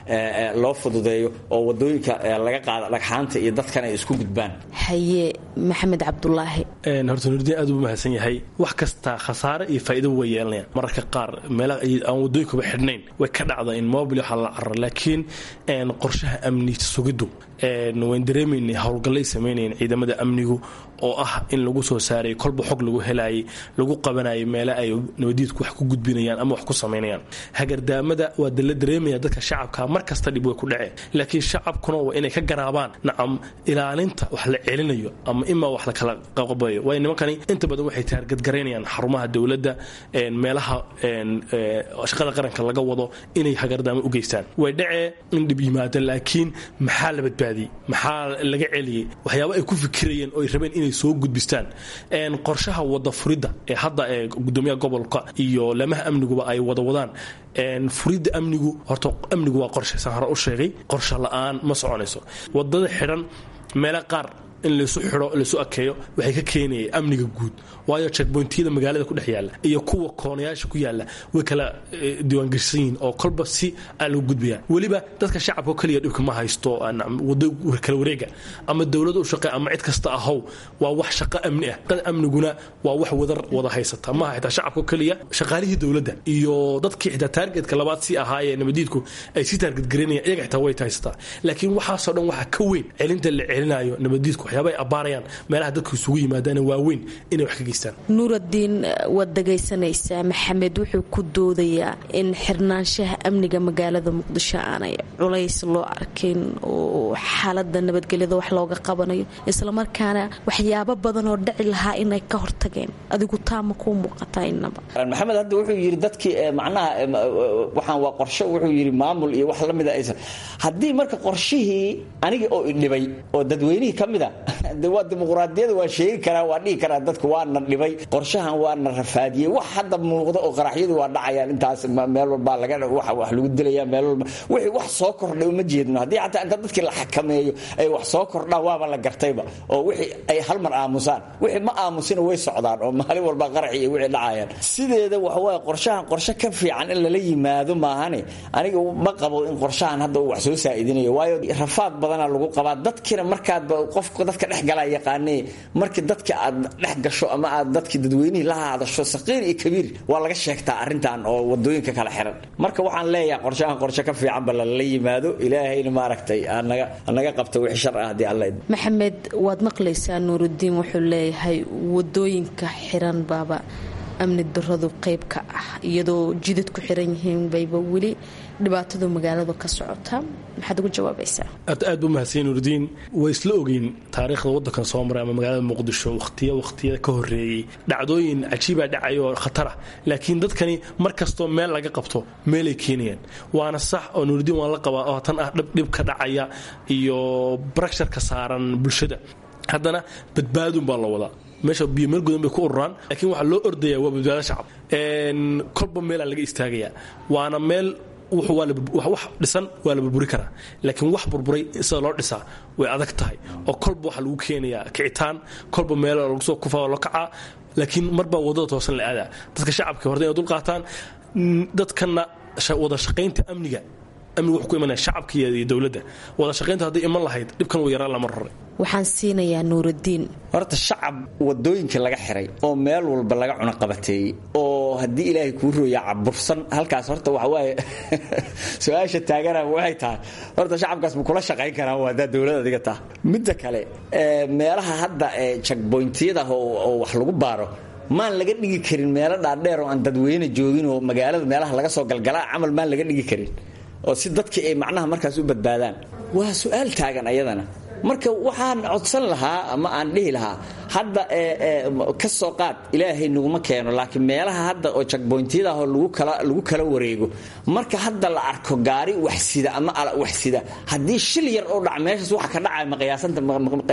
[SPEAKER 15] loo fududeeyo oo wadooyinka laga qaado dhagxaanta iyo dadkan ay isku gudbaan
[SPEAKER 14] haye maxamed cabdulaahi
[SPEAKER 16] horta nurdiin aad buu mahadsan yahay wax kasta khasaare iyo faa'iido way yeelanayaan mararka qaar meelaha aan wadooyinkuba xidhnayn way ka dhacda in mobil waxaa la cararo laakiin qorshaha amni sugiddu wayn dareemaynay howlgallay samaynayeen ciidamada amnigu oo ah in lagu soo saaray kolba xog lagu helaayay lagu qabanayay meele ay nabadiidku wax ku gudbinayaan ama wax ku samaynayaan hagardaamada waa dala dareemaya dadka shacabka mar kasta dhib way ku dhaceen laakiin shacabkuna waa inay ka garaabaan nacam ilaalinta wax la celinayo ama imaa wax la kala qabayo waayo nimankani inta badan waxay taargadgaraynayaan xarumaha dowladda meelaha shaqada qaranka laga wado inay hagardaamo u geystaan way dhacee in dhib yimaada laakiin maxaa la badbaadiyey maxaa laga celiyey waxyaaba ay ku fikirayeen oo ay rabeen inay soo gudbistaan qorshaha wada furidda ee hadda ee gudoomiyaha gobolka iyo lamaha amniguba ay wada wadaan furidda amnigu horta amnigu waa qorshe saan hore u sheegay qorshe la-aan ma soconayso wadada xidhan meelo qaar in laysu xidho laysu akeeyo waxay ka keenayay amniga guud waayo checkpointiyada magaalada ku dhex yaalla iyo kuwa koonayaasha ku yaalla way kala diiwaangeshan yihiin oo kolba si aan lagu gudbayaan weliba dadka shacabka keliya dhibka ma haysto wado kala wareega ama dowlad u shaqe ama cid kasta ahow waa wax shaqo amni ah qad amniguna waa wax wadar wada haysata maaha xitaa shacabka keliya shaqaalihii dowladda iyo dadkii xitaa taargetka labaad si ahaayee nabadiidku ay si taargetgareynayaan iyaga xitaa way haysataa laakiin waxaasoo dhan waxaa ka weyn celinta la celinayo nabadiidku waxyaaba ay abbaarayaan meelaha dadku isugu yimaadaan waaweyn inay wax ka geystaan
[SPEAKER 14] nuuraddiin waad dhagaysanaysaa maxamed wuxuu ku doodayaa in xirnaanshaha amniga magaalada muqdisho aanay culays loo arkin oo xaalada nabadgelyada wax looga qabanayo islamarkaana waxyaabo badan oo dhici lahaa inay ka hortageen adigu taama kuu muuqataa inaba
[SPEAKER 15] maxamed hadda wuxuu yidhi dadkii macnaha waxaan waa qorsho wuxuu yidhi maamul iyo wax la mida aysan haddii marka qorshihii aniga oo idhibay oo dadweynihii ka mida de waa dimuqraadiyada waa sheegi karaa waa dhihi karaa dadku waana dhibay qorshahan waana rafaadiyey wax hadda muuqda oo qaraxyadu waa dhacayaan intaas meel walbaa laga wax lagu dilaya meel walba wixii wax soo kordhay uma jeedno haddii xataa inta dadkii la xakameeyo ay wax soo kordhaan waaba la gartayba oo wixii ay hal mar aamusaan wixii ma aamusina way socdaan oo maalin walba qaraxi iyo wixii dhacayaan sideeda waxawaaye qorshahan qorshe ka fiican in lala yimaado maahane aniga ma qabo in qorshahan hadda uu wax soo saa'idinayo waayo rafaad badana lagu qabaa dadkina markaadba qofka dadka dhex galaa yaqaanee markii dadka aad dhex gasho ama aad dadki dadweynihii la hadasho saqiir iyo kabiir waa laga sheegtaa arrintan oo wadooyinka kala xiran marka waxaan leeyahay qorshahan qorshe ka fiicanba lala yimaado ilaahayna maaragtay anaga qabta wixii shar ah haddii alla
[SPEAKER 14] maxamed waad maqlaysaa nuurudiin wuxuu leeyahay wadooyinka xiran baaba amni daradu qayb ka ah iyadoo jidad ku xiran yihiin bayba weli dhibaatadu magaaladu ka socotaa maxaad ugu jawaabaysaa
[SPEAKER 16] aad aad bu mahadsan nurudiin way isla ogeyn taariikhda wadankan soo maray ama magaalada muqdisho waqtiya waqtiya ka horeeyey dhacdooyin cajiibaa dhacay oo khatara laakiin dadkani mar kastoo meel laga qabto meelay keenayaan waana sax oo nurudiin waan la qabaa oo tan ah dhib ka dhacaya iyo barasharka saaran bulshada haddana badbaadun baa la wadaa meesha biyo meel gudan bay ku ururaan laakiin waxaa loo ordaya waa badbaado shacab kolba meelaa laga istaagayaa waana meel wax dhisan waa la burburi karaa laakiin wax burburay sida loo dhisaa way adag tahay oo kolba waxaa lagu keenayaa kicitaan kolba meel lagu soo kufa oo la kacaa laakiin marbaa wadada toosan la aadaa dadka shacabka horta inay dulqaataan dadkana wada shaqaynta amniga amniga wuxuu ku imanaya shacabka iyo dowladda wada shaqaynta hadday iman lahayd dhibkan uu yaraan lama raray
[SPEAKER 14] waxaan siinayaa nuurudiin
[SPEAKER 15] horta shacab wadooyinka laga xiray oo meel walba laga cunaqabateeyey oo haddii ilaahay kuu rooya cabursan halkaas horta waxawaaye su-aasha taagana waxay tahay horta shacabkaas ma kula shaqayn karaan waa haddaa dowlad adiga taha midda kale meelaha hadda jagboyntiyada oo wax lagu baaro maan laga dhigi karin meelo dhaadheer oo aan dadweyne joogin oo magaalada meelaha laga soo galgalaa camal maan laga dhigi karin oo si dadkii ay macnaha markaas u badbaadaan waa su-aal taagan ayadana marka waxaan codsan lahaa ama aan dhihi lahaa hadda ka soo qaad ilaahay naguma keeno laakiin meelaha hadda oo jagboyntiyadaah oo lagu kala wareego marka hadda la arko gaari waxsida ama waxsida haddii shil yar oo dhac meeshaas waxa ka dhacaya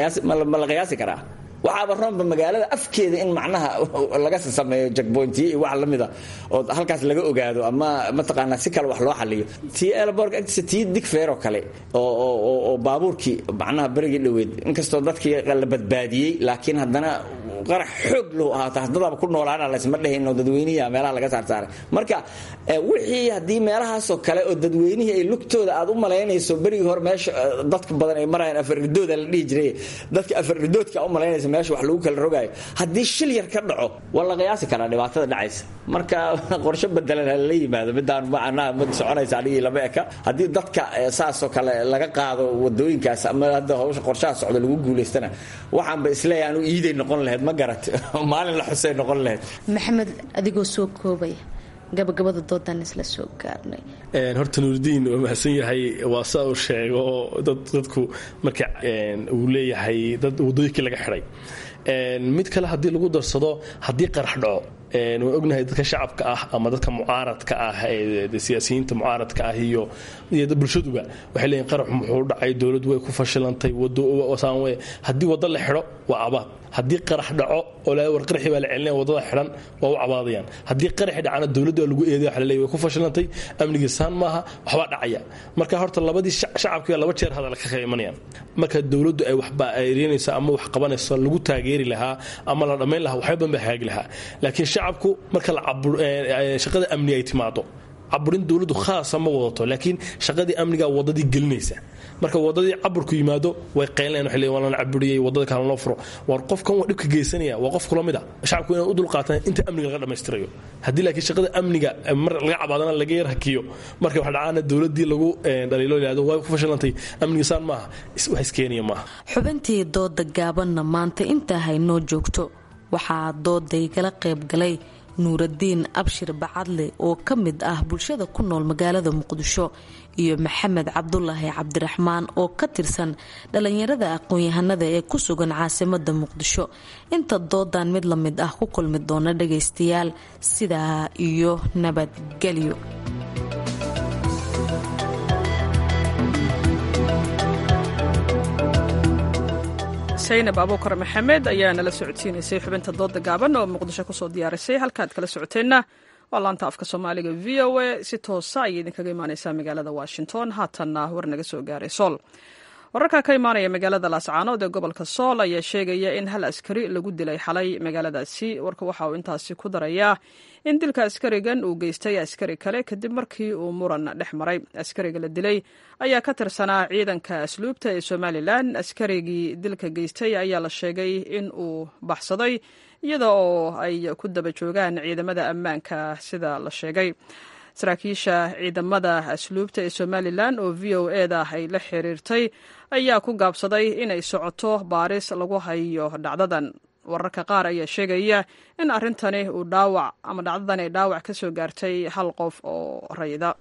[SPEAKER 15] ma la qiyaasi karaa waxaaba roonba magaalada afkeeda in macnaha laga sameeyo jagboyntiyo iyo wax lamida oo halkaas laga ogaado ama mataqaanaa si kale wax loo xaliyo tii elborg agtiisa tii digfeer oo kale oo baabuurkii macnaha berigii dhoweed inkastoo dadkii la badbaadiyey laakiin haddana qarax xoog loo ahaata haddadaaba ku noolaana laysma dhehayn oo dadweynihii meelaha laga saarsaaray marka wixii haddii meelahaasoo kale oo dadweynihii ay lugtooda aad u malaynayso berigii hore meesha dadka badan ay marayaan afaridooda la dhihi jiray dadka afaridoodka u malaynaysa meesha wax lagu kala rogaayo haddii shil yar ka dhaco waa la qiyaasi karaa dhibaatada dhacaysa marka qorshe bedelan hala yimaado midaan macnaha mid soconaysa anigii lama eka haddii dadka saasoo kale laga qaado wadooyinkaas ama hadda hawsha qorshaha socda lagu guulaystana waxaanba isleeyahay anu iiday noqon lahayd ma garat maalin la xusay noqon lahayd
[SPEAKER 14] maxamed adigoo soo koobaya gabagabada doodaan isla soo gaarnay
[SPEAKER 16] horta nuuridiin waa mahadsan yahay waa saa uu sheego dadku marka uu leeyahay dad wadooyinkii laga xidhay mid kale haddii lagu darsado haddii qarax dhaco waan ognahay dadka shacabka ah ama dadka mucaaradka ah siyaasiyiinta mucaaradka ah iyo bulshaduba waxay leeyihin qarax muxuu dhacay dowladdu way ku fashilantay haddii waddo la xidho waa abaad haddii qarax dhaco oo war qaraxii baa la celinaya waddada xidhan waa u cabaadayaan haddii qaraxi dhacana dowladda lagu eeday waxa laleeyahay way ku fashilantay amnigii saan maaha waxbaa dhacaya marka horta labadii shacabkiiba laba jeer hadal ka kala imanayaan marka dowladdu ay waxba ayrinaysa ama wax qabanayso lagu taageeri lahaa ama la dhammayn lahaa waxba badan baa hagaagi lahaa laakiin shacabku marka shaqada amni ay timaado caburin dowladdu khaasa ma wadato laakiin shaqadii amniga wadadii gelinaysa marka wadadii caburku yimaado way qaylinayaan waxay leeyihin waa lana caburiyey wadada kale loo furo war qofkan waa dhibka geysanaya waa qof kula mid a shacabku inay u dulqaataan inta amniga laga dhammaystirayo haddii laakiin shaqada amniga mar laga cabaadana laga yar hakiyo marka waxa dhacaana dowladii lagu dhaliilo yidhahdo waa ku fashilantay amnigisaan maaha wax iskeenaya maaha
[SPEAKER 14] xubintii dooda gaabanna maanta intaa haynoo joogto waxaa dooday gala qaybgalay nuuradiin abshir bacadle oo ka mid ah bulshada ku nool magaalada muqdisho iyo maxamed cabdulaahi cabdiraxmaan oo ka tirsan dhallinyarada aqoon-yahanada ee ku sugan caasimada muqdisho inta doodan mid la mid ah ku kulmi doona dhagaystayaal sidaa iyo nabadgelyo
[SPEAKER 2] saynab abuukar maxamed ayaa nala socodsiinaysay xubinta dooda gaaban oo muqdisho kusoo diyaarisay halkaad kala socoteenna waa laanta afka soomaaliga v o a si toosa ayay idinkaga imaaneysaa magaalada washington haatanna war naga soo gaaray sool wararka ka imaanaya magaalada laascaanood ee gobolka sool ayaa sheegaya in hal askari lagu dilay xalay magaaladaasi warka waxa uu intaasi ku darayaa in dilka askarigan uu geystay askari kale kadib markii uu muran dhex maray askariga la dilay ayaa ka tirsanaa ciidanka asluubta ee somalilan askarigii dilka geystay ayaa la sheegay in uu baxsaday iyada oo ay ku daba joogaan ciidamada ammaanka sida la sheegay saraakiisha ciidamada asluubta ee somalilan oo v o e da ay la xiriirtay ayaa ku gaabsaday inay socoto baaris lagu hayo dhacdadan wararka qaar ayaa sheegaya in arrintani uu dhaawac ama dhacdadan ay dhaawac ka soo gaartay hal qof oo rayda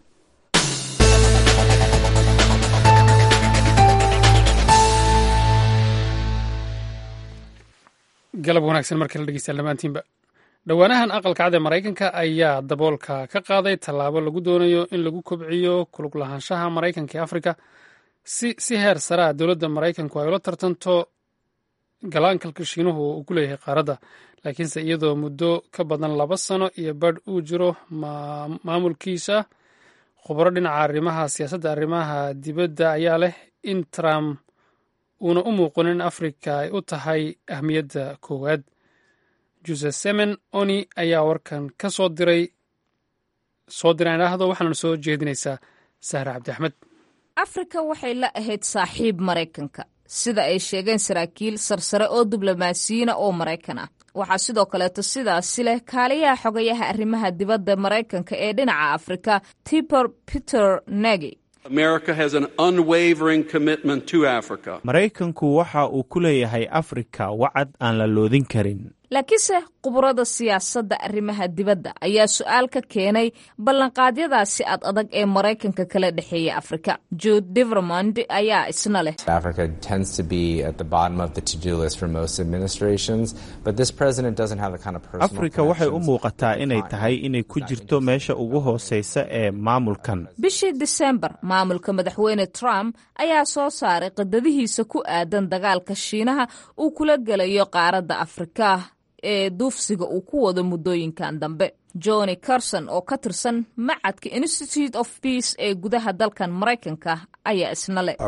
[SPEAKER 1] galab wanaagsan markala dhegeystayaal dhammaantiinba dhowaanahan aqalka cad ee maraykanka ayaa daboolka ka qaaday tallaabo lagu doonayo in lagu kobciyo kulug lahaanshaha maraykanka ee afrika si si heer saraa dowladda maraykanku ay ula tartanto galaankalka shiinuhu uu ku leeyahay qaaradda laakiinse iyadoo muddo ka badan laba sano iyo badh uu jiro maamulkiisa khubaro dhinaca arrimaha siyaasadda arrimaha dibadda ayaa leh in trump uuna u muuqanin in afrika ay u tahay ahmiyadda koowaad juse semen oni ayaa warkan ka soo diray soo diray idhaahdo waxaana soo jeedinaysaa sahra cabdi axmed
[SPEAKER 17] afrika waxay la ahayd saaxiib maraykanka sida ay sheegeen saraakiil sarsare oo diblomaasiyiina oo maraykan ah waxaa sidoo kaleeto sidaasi leh kaaliyaha xogayaha arrimaha dibadda maraykanka ee dhinaca afrika tiber peter negi
[SPEAKER 18] maraykanku waxa uu ku leeyahay afrika wacad aan la loodin karin
[SPEAKER 17] laakiinse khuburada siyaasadda arrimaha dibadda ayaa su-aal ka keenay ballanqaadyadaasi ad adag ee maraykanka kala dhexeeya afrika jude devermond ayaa isna leh
[SPEAKER 18] afrika waxay u muuqataa inay tahay inay ku jirto meesha ugu hooseysa ee maamulkan
[SPEAKER 17] bishii disembar maamulka madaxweyne trump ayaa soo saaray qadadihiisa ku aadan dagaalka shiinaha uu kula gelayo qaaradda afrika ee duufsiga uu ku wado muddooyinkan dambe johnny carson oo ka tirsan macadka institute of peace ee gudaha dalkan maraykanka ayaa isna leh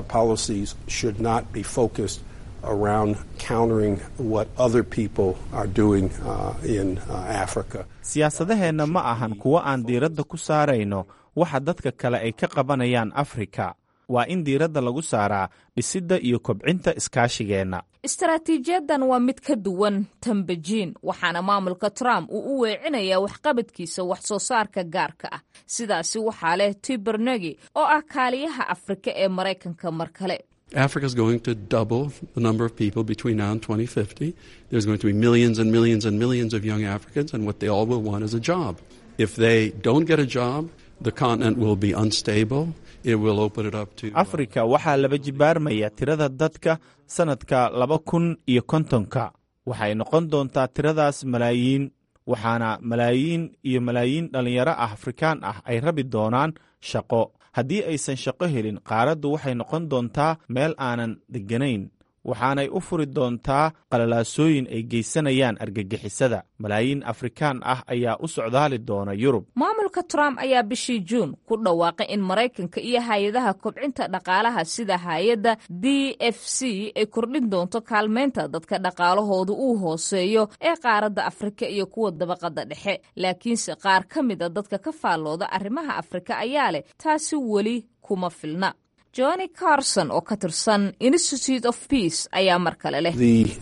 [SPEAKER 19] around countering what other people are doing uh, in uh, Africa.
[SPEAKER 18] siyaasadaheenna ma ahan kuwo aan diiradda ku saarayno waxa dadka kale ay ka qabanayaan afrika waa in diiradda lagu saaraa dhisidda iyo kobcinta iskaashigeenna
[SPEAKER 17] istaraatiijiyadan waa mid ka duwan tan bejiin waxaana maamulka trump uu u weecinayaa waxqabadkiisa wax soo saarka gaarka ah sidaasi waxaa leh tibernegi oo ah kaaliyaha afrika ee maraykanka mar kale
[SPEAKER 20] Africa is going to double the number of people between now and 2050. There's going to be millions and millions and millions of young Africans, and what they all will want is a job. If they don't get a job, the continent will be unstable. It will open it up to.
[SPEAKER 18] afrika waxaa laba jibaarmaya tirada dadka sannadka laba kun iyo kontonka waxay noqon doontaa tiradaas malaayiin waxaana malaayiin iyo malaayiin dhallinyaro ah afrikaan ah ay rabi doonaan shaqo haddii aysan shaqo helin qaaraddu waxay noqon doontaa meel aanan degganayn waxaanay u furi doontaa qalalaasooyin ay geysanayaan argagixisada malaayiin afrikaan ah ayaa u socdaali doona yurub
[SPEAKER 17] maamulka trump ayaa bishii juun ku dhawaaqay in maraykanka iyo hay-adaha kobcinta dhaqaalaha sida hay-adda d f c ay kordhin doonto kaalmaynta dadka dhaqaalahoodu uu hooseeyo ee qaaradda afrika iyo kuwa dabaqadda dhexe laakiinse qaar ka mida dadka ka faallooda arrimaha afrika ayaa leh taasi weli kuma filna johnny carson oo ka tirsan institute of peace ayaa mar kale leh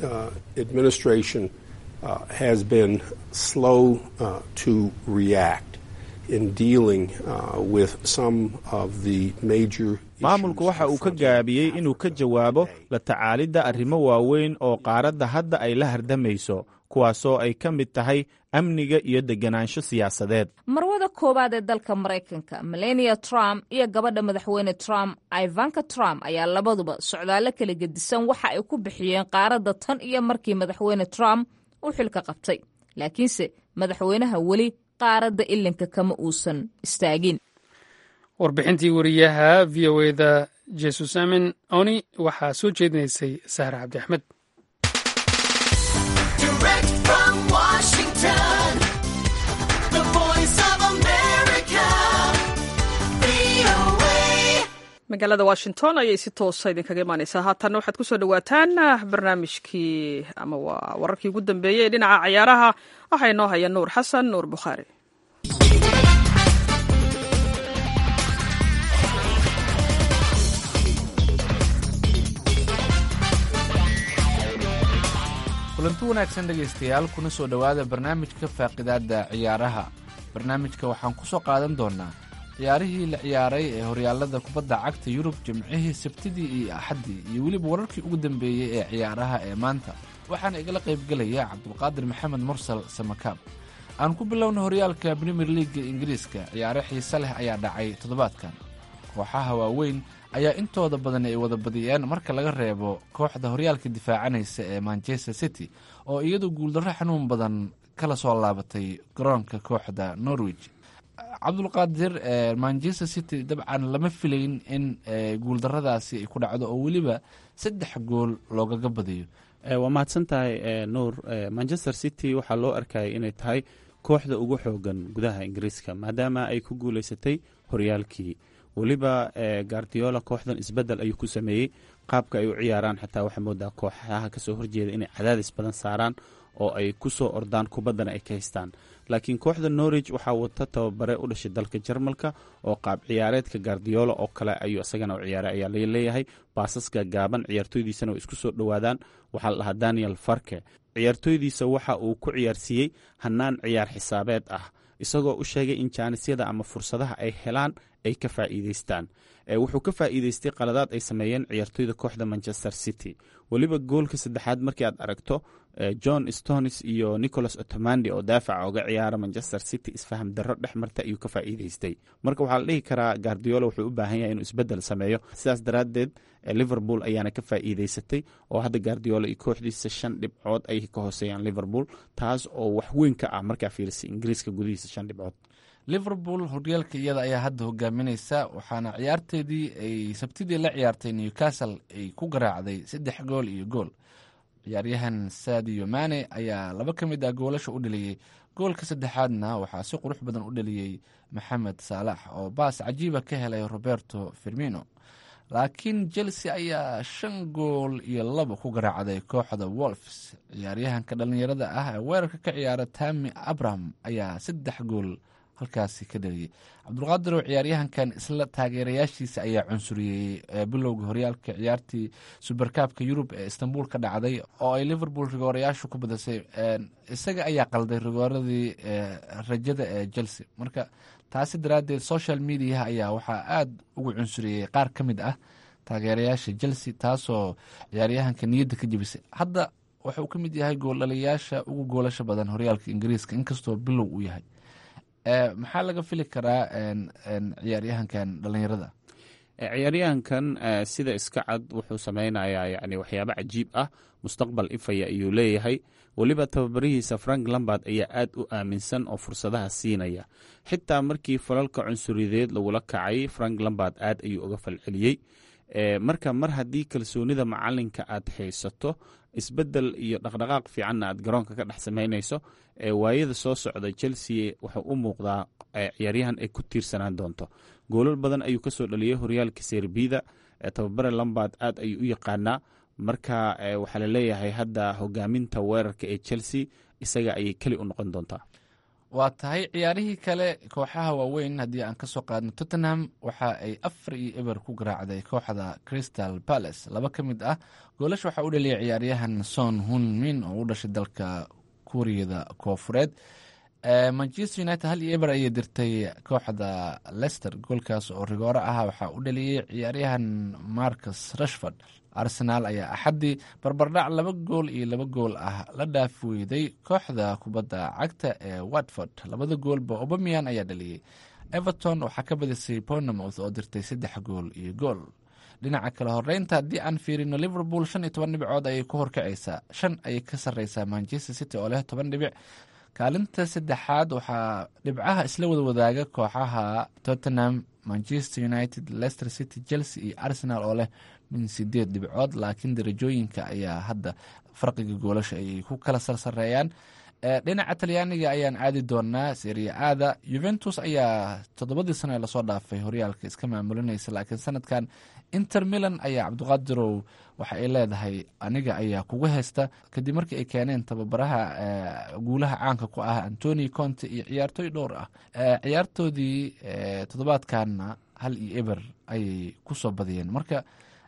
[SPEAKER 19] administration uh, has been slow uh, to react in dealing uh, with some of the major
[SPEAKER 18] maamulku waxa uu ka gaabiyey inuu ka jawaabo la tacaalidda arrimo waaweyn oo qaaradda hadda ay la hardamayso kuwaasoo ay ka mid tahay amniga iyo deganaansho siyaasadeed
[SPEAKER 17] marwada koowaad ee dalka maraykanka melania trump iyo gabadha madaxweyne trump ivanka trump ayaa labaduba socdaallo kala gedisan waxa ay ku bixiyeen qaaradda tan iyo markii madaxweyne trump uu xilka qabtay laakiinse madaxweynaha weli qaaradda ilinka kama uusan istaagin
[SPEAKER 1] warbixintii wariyaha v o eda jesusamin oni waxaa soo jeedinaysay sahra cabdi axmed
[SPEAKER 13] Direct from Washington, the voice of America, VOA.
[SPEAKER 2] magaalada washington ayay si toosa idinkaga imaaneysaa haatanna waxaad kusoo dhawaataan barnaamijkii ama waa wararkii ugu dambeeyey ee dhinaca cayaaraha waxaa inoo haya nuur xasan nuur bukhaari
[SPEAKER 21] kulanti wanaagsan dhegaystayaal kuna soo dhowaada barnaamijka faaqidaadda ciyaaraha barnaamijka waxaan ku soo qaadan doonaa ciyaarihii la ciyaaray ee horyaalada kubadda cagta yurub jimcihii sabtidii iyo axaddii iyo weliba wararkii ugu dambeeyey ee ciyaaraha ee maanta waxaana igala qaybgelaya cabdulqaadir maxamed mursal samakaab aan ku bilowna horyaalka premier leaga ingiriiska ciyaaro xiise leh ayaa dhacay toddobaadkan kooxaha waaweyn ayaa intooda badan ay wada badiyeen marka laga reebo kooxda horyaalka difaacanaysa ee manchester city oo iyadu guuldarro xanuun badan kala soo laabatay garoonka kooxda norwich cabdulqaadir manchester city dabcan lama filayn in guuldaradaasi ay ku dhacdo oo weliba saddex gool loogaga badiyo
[SPEAKER 18] waa mahadsan tahay nuur manchester city waxaa loo arkayay inay tahay kooxda ugu xoogan gudaha ingiriiska maadaama ay ku guuleysatay horyaalkii weliba gardiola kooxdan isbedel ayuu ku sameeyey qaabka ay u ciyaaraan xataa waxaa moodaa kooxaha kasoo horjeeda inay cadaadis badan saaraan oo ay ku soo ordaan kubaddana ay ka haystaan laakiin kooxda norwich waxaa wata tababare u dhashay dalka jarmalka oo qaab ciyaareedka gardiola oo kale ayuu isagana u ciyaaray ayaa leeyahay baasaska gaaban ciyaartooydiisana way isku soo dhowaadaan waxaa la dhahaa daniel farke ciyaartooydiisa waxa uu ku ciyaarsiiyey hannaan ciyaar xisaabeed ah isagoo u sheegay in jaanisyada ama fursadaha ay helaan ay ka faa'iideystaan wuxuu ka faa'iideystay qaladaad ay sameeyeen ciyaartooyda kooxda manchester city weliba goolka saddexaad markii aad aragto john stonis iyo nicholas otomandi oo daafaca oga ciyaara manchester city isfaham darro dhex marta ayuu ka faa'iideystay marka waxaa la dhihi karaa gardiola wuxuu u baahan yahay inuu isbedel sameeyo sidaas daraaddeed liverpool ayaana ka faa'iideysatay oo hadda gardiola iyo kooxdiisa shan dhibcood ay ka hooseeyaan liverpool taas oo wax weyn ka ah markaa fiirisay ingiriiska gudihiisa shan dhibcood
[SPEAKER 21] liverpool horyaalka iyada ayaa hadda hogaaminaysa waxaana ciyaarteedii ay sabtidii la ciyaartay newcastle ay ku garaacday saddex gool iyo gool ciyaaryahan sadio mane ayaa laba ka mid ah goolasha u dhaliyey goolka saddexaadna waxaa si qurux badan u dhaliyey maxamed saalax oo baas cajiiba ka helay roberto firmino laakiin chelsea ayaa shan gool iyo laba ku garaacday kooxda wolfs ciyaaryahanka dhallinyarada ah ee weerarka ka ciyaara tami abraham ayaa saddex gool halkaasi ka dhaliyey cabdulqaadir oo ciyaaryahankan isla taageerayaashiisa ayaa cunsuriyey bilowga horyaalka ciyaartii suberkaabka yurub ee istanbul ka dhacday oo ay liverpool rigoorayaashu ku badisay isaga ayaa qalday rigooradii rajada ee chelsea marka taasi daraaddeed social mediaha ayaa waxaa aada ugu cunsuriyey qaar ka mid ah taageerayaasha chelsea taasoo ciyaaryahanka niyadda ka jebisay hadda wuxuu ka mid yahay gooldhaliyaasha ugu goolasha badan horyaalka ingiriiska inkastoo bilow uu yahay maxaa laga fili karaa ciyaaryahankan dhalinyarada
[SPEAKER 18] ciyaaryahankan sida iska cad wuxuu sameynayaa yani waxyaabo cajiib ah mustaqbal ifaya ayuu leeyahay weliba tababarihiisa frank lambard ayaa aad u aaminsan oo fursadaha siinaya xitaa markii falalka cunsuriyadeed lagula kacay frank lambard aad ayuu uga falceliyey marka mar haddii kalsoonida macalinka aad haysato isbedel iyo dhaqdhaqaaq fiicanna aad garoonka ka dhex samaynayso waayada soo socda chelsea wuxuu u muuqdaa ciyaaryahan ay ku tiirsanaan doonto goolal badan ayuu kasoo dhaliyey horyaalka serbida tababare lambard aad ayuu u yaqaanaa marka waxaa laleeyahay hadda hogaaminta weerarka ee chelsea isaga ayay keli u noqon doontaa
[SPEAKER 21] waa tahay ciyaarihii kale kooxaha waaweyn haddii aan kasoo qaadno tottenham waxa ay afar iyo eber ku garaacday kooxda crystal palace laba ka mid ah goolasha waxaa u dhaliyay ciyaaryahan son hunmin oo u dhashay dalka kuuriyada koofureed manchester united hal iyo eber ayay dirtay kooxda lester goolkaas oo rigooro ah waxaa u dhaliyey ciyaaryahan marcus rashford arsenaal ayaa axaddii barbardhac laba gool iyo laba gool ah la dhaaf weyday kooxda kubadda cagta ee watford labada goolba obamian ayaa dhaliyey everton waxaa ka badisay bournemouth oo dirtay saddex gool iyo gool dhinaca kale horeynta haddii aan fiirino liverpool shan iyo toban dhibcood ayay ku horkacaysaa shan ayay ka sarreysaa manchester city oo leh toban dhibic kaalinta saddexaad waxaa dhibcaha isla wada wadaaga kooxaha tottenham manchester united leicester city chelsea iyo arsenal oo leh min sideed dhibcood laakiin darajooyinka ayaa hadda farqiga goolasha ayay ku kala sarsareeyaan dhinaca talyaaniga ayaan aadi doonaa seria aada yuventus ayaa toddobadii sano ee lasoo dhaafay horyaalka iska maamulinaysa laakiin sanadkan inter milan ayaa cabdiqaadirow waxa ay leedahay aniga ayaa kugu haysta kadib markii ay keeneen tababaraha guulaha caanka ku ah antoni conte iyo ciyaartooy dhowr ah ciyaartoodii toddobaadkanna hal iyo eber ayay kusoo badiyeen marka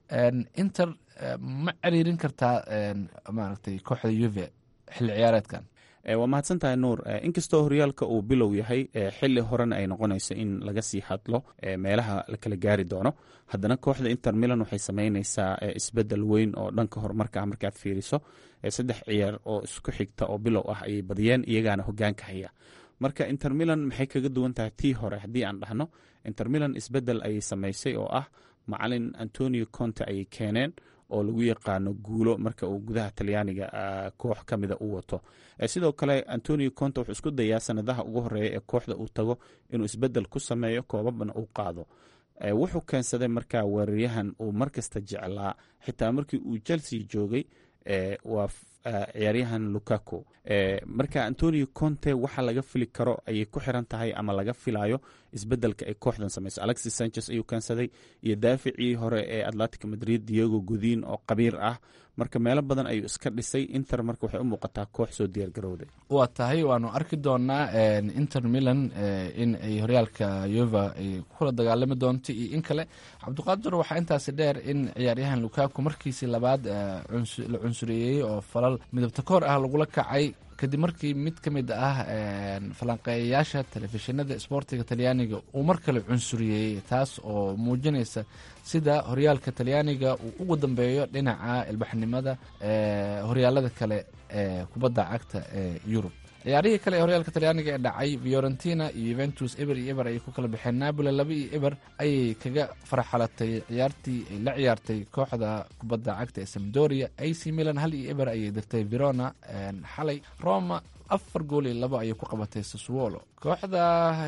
[SPEAKER 21] inter ma ciriirin kartaa maaragtay kooxda yuve xilli ciyaareedkan
[SPEAKER 18] waa mahadsan tahay nuur inkastoo horyaalka uu bilow yahay xili horena ay noqonayso in laga sii hadlo meelaha la kala gaari doono haddana kooxda inter milan waxay sameyneysaa isbedel weyn oo dhanka horumarka markaad fiiriso saddex ciyaar oo isku xigta oo bilow ah ayay badiyeen iyagaana hogaanka haya marka inter milan maxay kaga duwan tahay tii hore haddii aan dhahno inter milan isbedel ayay sameysay oo ah macalin antonio conte ayay keeneen oo lagu yaqaano guulo marka uu gudaha talyaaniga koox ka mida u wato sidoo kale antonio conte wuxuu isku dayaa sanadaha ugu horeeya ee kooxda uu tago inuu isbedel ku sameeyo koobabna uu qaado wuxuu keensaday marka weeraryahan uu markasta jeclaa xitaa markii uu chelsea joogay waa ciyaaryahan lukaku marka antonio conte waxa laga fili karo ayay ku xiran tahay ama laga filayo isbedelka ay kooxdan samayso alexis sanchez ayuu keensaday iyo daaficii hore ee atlantic madrid diego godin oo qabiir ah marka meelo badan ayuu iska dhisay inter marka waxay u muuqataa koox soo diyaargarowday
[SPEAKER 21] waa tahay waanu arki doonaa inter milan in ay horyaalka yuva ay kula dagaalami doonto iyo in kale cabdiqaadir waxaa intaasi dheer in ciyaaryahan lukaku markiisii labaad la cunsureeyey oo falal midabta koor ah lagula kacay kadib markii mid ka mid ah falanqeeyayaasha telefishinada sboortiga talyaaniga uu mar kale cunsuriyey taas oo muujinaysa sida horyaalka talyaaniga uu ugu dambeeyo dhinaca ilbaxnimada horyaalada kale ee kubadda cagta ee yurub ciyaarihii kale ee horyaalka talyaaniga ee dhacay fiorentina iyo yuventus eber iyo eber ayay ku kala baxeen napoli laba iyo eber ayay kaga farxalatay ciyaartii ay la ciyaartay kooxda kubadda cagta ee samdoria ac milan hal iyo eber ayay dirtay verona xalay roma afar gool iyo labo ayay ku qabatay sassuolo kooxda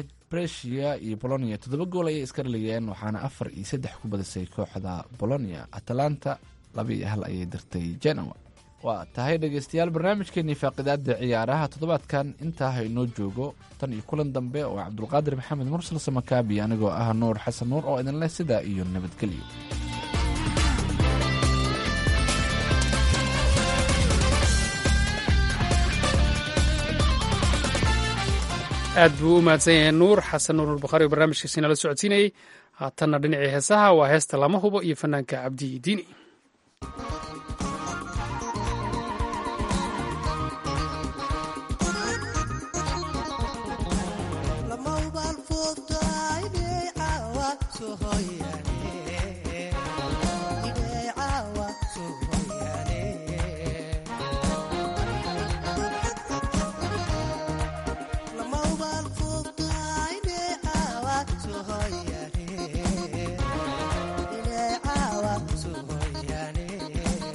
[SPEAKER 21] bresia iyo bolonia toddoba gool ayay iska dhaligeen waxaana afar iyo saddex ku badisay kooxda bolonia atalanta laba iyo hal ayay dirtay genoa waa tahay dhegeystayaal barnaamijkeenii faaqidaada ciyaaraha toddobaadkan intaa ha inoo joogo tan iyo kulan dambe oo cabdulqaadir maxamed mursal samakaabi anigoo ah nuur xasan nuur oo idinleh sidaa iyo nabadgelyo
[SPEAKER 1] aad buu u mahadsan yahay nuur xasan nuur albakhaari oo barnaamijkiisi nala socodsiinayey haatanna dhinacii heesaha waa heesta lama hubo iyo fanaanka cabdi diini
[SPEAKER 5] Yeah.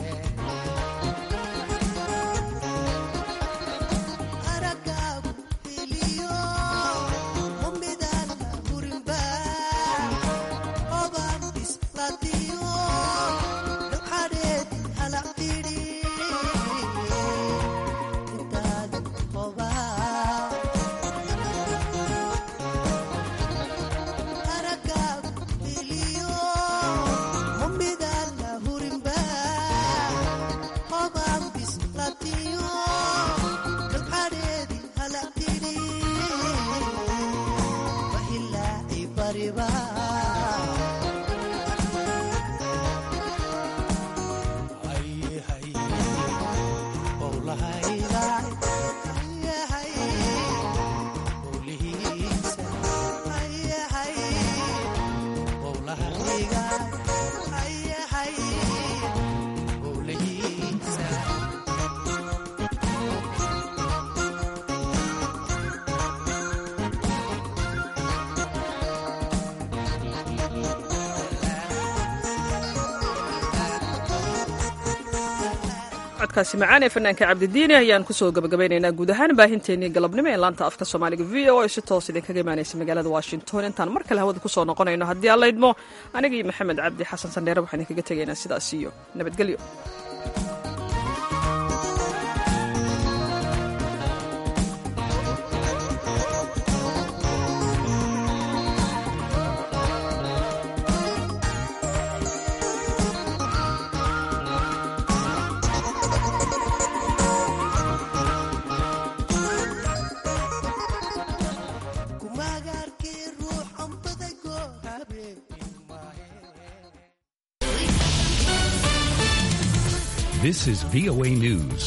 [SPEAKER 2] codkaasi macaan ee fanaanka cabdidiini ayaan kusoo gabagabaynaynaa guud ahaan baahinteennii galabnimo ee laanta afka soomaaliga v o a si toos idinkaga imaanaysa magaalada washington intaan mar kale hawada kusoo noqonayno haddii aan laydmo aniga iyo maxamed cabdi xasan sandheere waxaan idinkaga tegaynaa sidaas iyo nabadgelyo
[SPEAKER 5] This is VOA News.